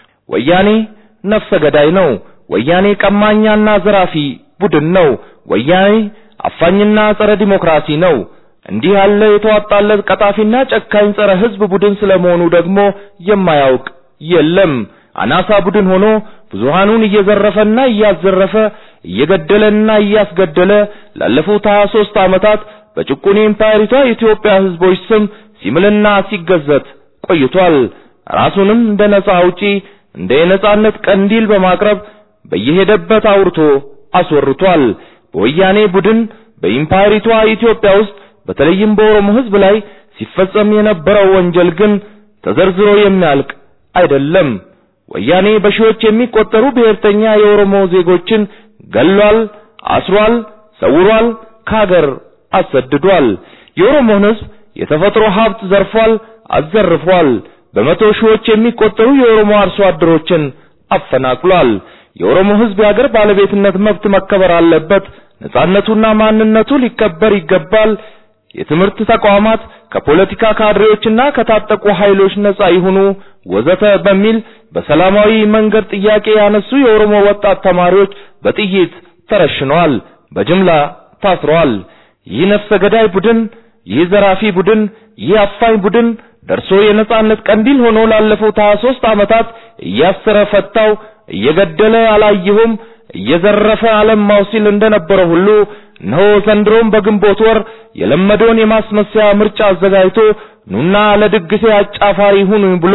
ወያኔ ነፍሰ ገዳይ ነው። ወያኔ ቀማኛና ዘራፊ ቡድን ነው። ወያኔ አፋኝና ጸረ ዲሞክራሲ ነው። እንዲህ ያለ የተዋጣለት ቀጣፊና ጨካኝ ጸረ ሕዝብ ቡድን ስለመሆኑ ደግሞ የማያውቅ የለም። አናሳ ቡድን ሆኖ ብዙሃኑን እየዘረፈና እያዘረፈ እየገደለና እያስገደለ ላለፉት 23 ዓመታት በጭቁን ኢምፓየሪቷ የኢትዮጵያ ሕዝቦች ስም ሲምልና ሲገዘት ቆይቷል። ራሱንም እንደ ነጻ አውጪ እንደ የነጻነት ቀንዲል በማቅረብ በየሄደበት አውርቶ አስወርቷል። በወያኔ ቡድን በኢምፓየሪቷ ኢትዮጵያ ውስጥ በተለይም በኦሮሞ ሕዝብ ላይ ሲፈጸም የነበረው ወንጀል ግን ተዘርዝሮ የሚያልቅ አይደለም። ወያኔ በሺዎች የሚቆጠሩ ብሔርተኛ የኦሮሞ ዜጎችን ገሏል፣ አስሯል፣ ሰውሯል፣ ከሀገር አሰድዷል። የኦሮሞን ሕዝብ የተፈጥሮ ሀብት ዘርፏል፣ አዘርፏል። በመቶ ሺዎች የሚቆጠሩ የኦሮሞ አርሶ አደሮችን አፈናቅሏል። የኦሮሞ ሕዝብ የሀገር ባለቤትነት መብት መከበር አለበት፣ ነጻነቱና ማንነቱ ሊከበር ይገባል። የትምህርት ተቋማት ከፖለቲካ ካድሬዎችና ከታጠቁ ኃይሎች ነጻ ይሁኑ ወዘተ በሚል በሰላማዊ መንገድ ጥያቄ ያነሱ የኦሮሞ ወጣት ተማሪዎች በጥይት ተረሽነዋል፣ በጅምላ ታስረዋል። ይህ ነፍሰ ገዳይ ቡድን፣ ይህ ዘራፊ ቡድን፣ ይህ አፋኝ ቡድን ደርሶ የነጻነት ቀንዲል ሆኖ ላለፉት 23 ዓመታት እያሰረ ፈታው፣ እየገደለ አላየሁም፣ እየዘረፈ አለማው ሲል እንደነበረ ሁሉ እነሆ ዘንድሮም በግንቦት ወር የለመደውን የማስመሰያ ምርጫ አዘጋጅቶ ኑና ለድግሴ አጫፋሪ ሁኑ ብሎ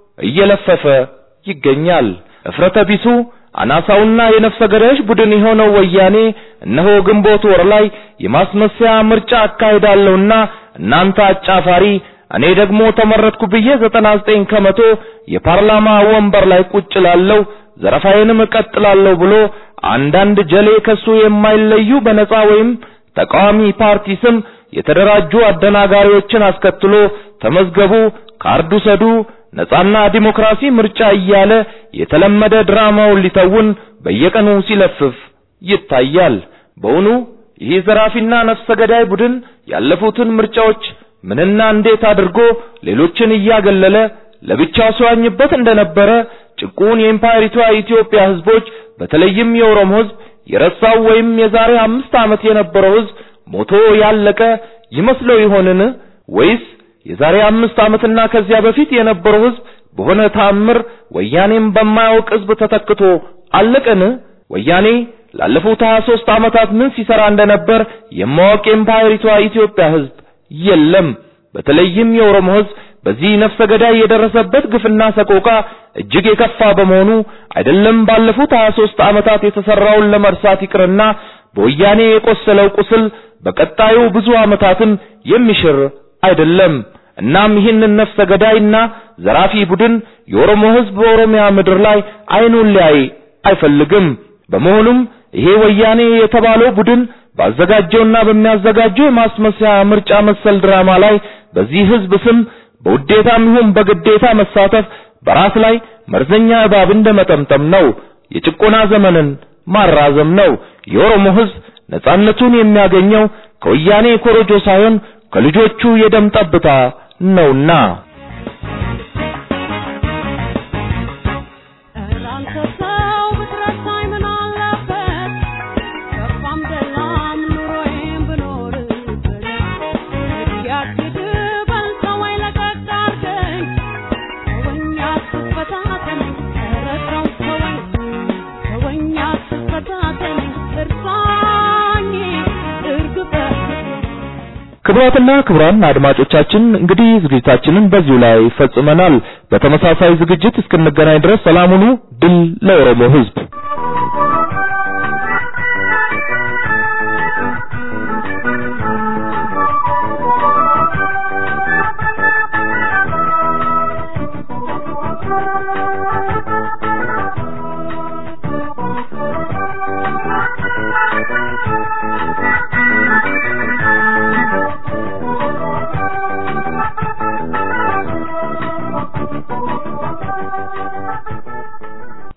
እየለፈፈ ይገኛል። እፍረተ ቢሱ አናሳውና የነፍሰ ገዳዮች ቡድን የሆነው ወያኔ እነሆ ግንቦት ወር ላይ የማስመሰያ ምርጫ አካሂዳለሁና እናንተ አጫፋሪ እኔ ደግሞ ተመረጥኩ ብዬ 99 ከመቶ የፓርላማ ወንበር ላይ ቁጭ ላለው ዘረፋዬንም እቀጥላለሁ ብሎ አንዳንድ ጀሌ ከሱ የማይለዩ በነፃ ወይም ተቃዋሚ ፓርቲ ስም የተደራጁ አደናጋሪዎችን አስከትሎ ተመዝገቡ፣ ካርዱ ሰዱ፣ ነፃና ዲሞክራሲ ምርጫ እያለ የተለመደ ድራማውን ሊተውን በየቀኑ ሲለፍፍ ይታያል። በውኑ ይህ ዘራፊና ነፍሰ ገዳይ ቡድን ያለፉትን ምርጫዎች ምንና እንዴት አድርጎ ሌሎችን እያገለለ ለብቻው ሲዋኝበት እንደነበረ ጭቁን የኢምፓየሪቷ ኢትዮጵያ ሕዝቦች በተለይም የኦሮሞ ሕዝብ የረሳው ወይም የዛሬ አምስት ዓመት የነበረው ሕዝብ ሞቶ ያለቀ ይመስለው ይሆንን? ወይስ የዛሬ አምስት ዓመትና ከዚያ በፊት የነበረው ሕዝብ በሆነ ተአምር ወያኔም በማያውቅ ሕዝብ ተተክቶ አለቀን? ወያኔ ላለፉት 23 ዓመታት ምን ሲሰራ እንደነበር የማወቅ የኢምፓየሪቷ ኢትዮጵያ ሕዝብ የለም። በተለይም የኦሮሞ ሕዝብ በዚህ ነፍሰ ገዳይ የደረሰበት ግፍና ሰቆቃ እጅግ የከፋ በመሆኑ አይደለም ባለፉት 23 ዓመታት የተሰራውን ለመርሳት ይቅርና በወያኔ የቆሰለው ቁስል በቀጣዩ ብዙ ዓመታትም የሚሽር አይደለም። እናም ይህንን ነፍሰ ገዳይና ዘራፊ ቡድን የኦሮሞ ሕዝብ በኦሮሚያ ምድር ላይ አይኑን ሊያይ አይፈልግም። በመሆኑም ይሄ ወያኔ የተባለው ቡድን ባዘጋጀውና በሚያዘጋጀው የማስመሰያ ምርጫ መሰል ድራማ ላይ በዚህ ሕዝብ ስም በውዴታም ይሁን በግዴታ መሳተፍ በራስ ላይ መርዘኛ እባብ እንደመጠምጠም ነው። የጭቆና ዘመንን ማራዘም ነው። የኦሮሞ ህዝብ ነጻነቱን የሚያገኘው ከወያኔ ኮሮጆ ሳይሆን ከልጆቹ የደም ጠብታ ነውና። ክቡራትና ክቡራን አድማጮቻችን እንግዲህ ዝግጅታችንን በዚሁ ላይ ፈጽመናል። በተመሳሳይ ዝግጅት እስክንገናኝ ድረስ ሰላም ሁኑ። ድል ለኦሮሞ ህዝብ!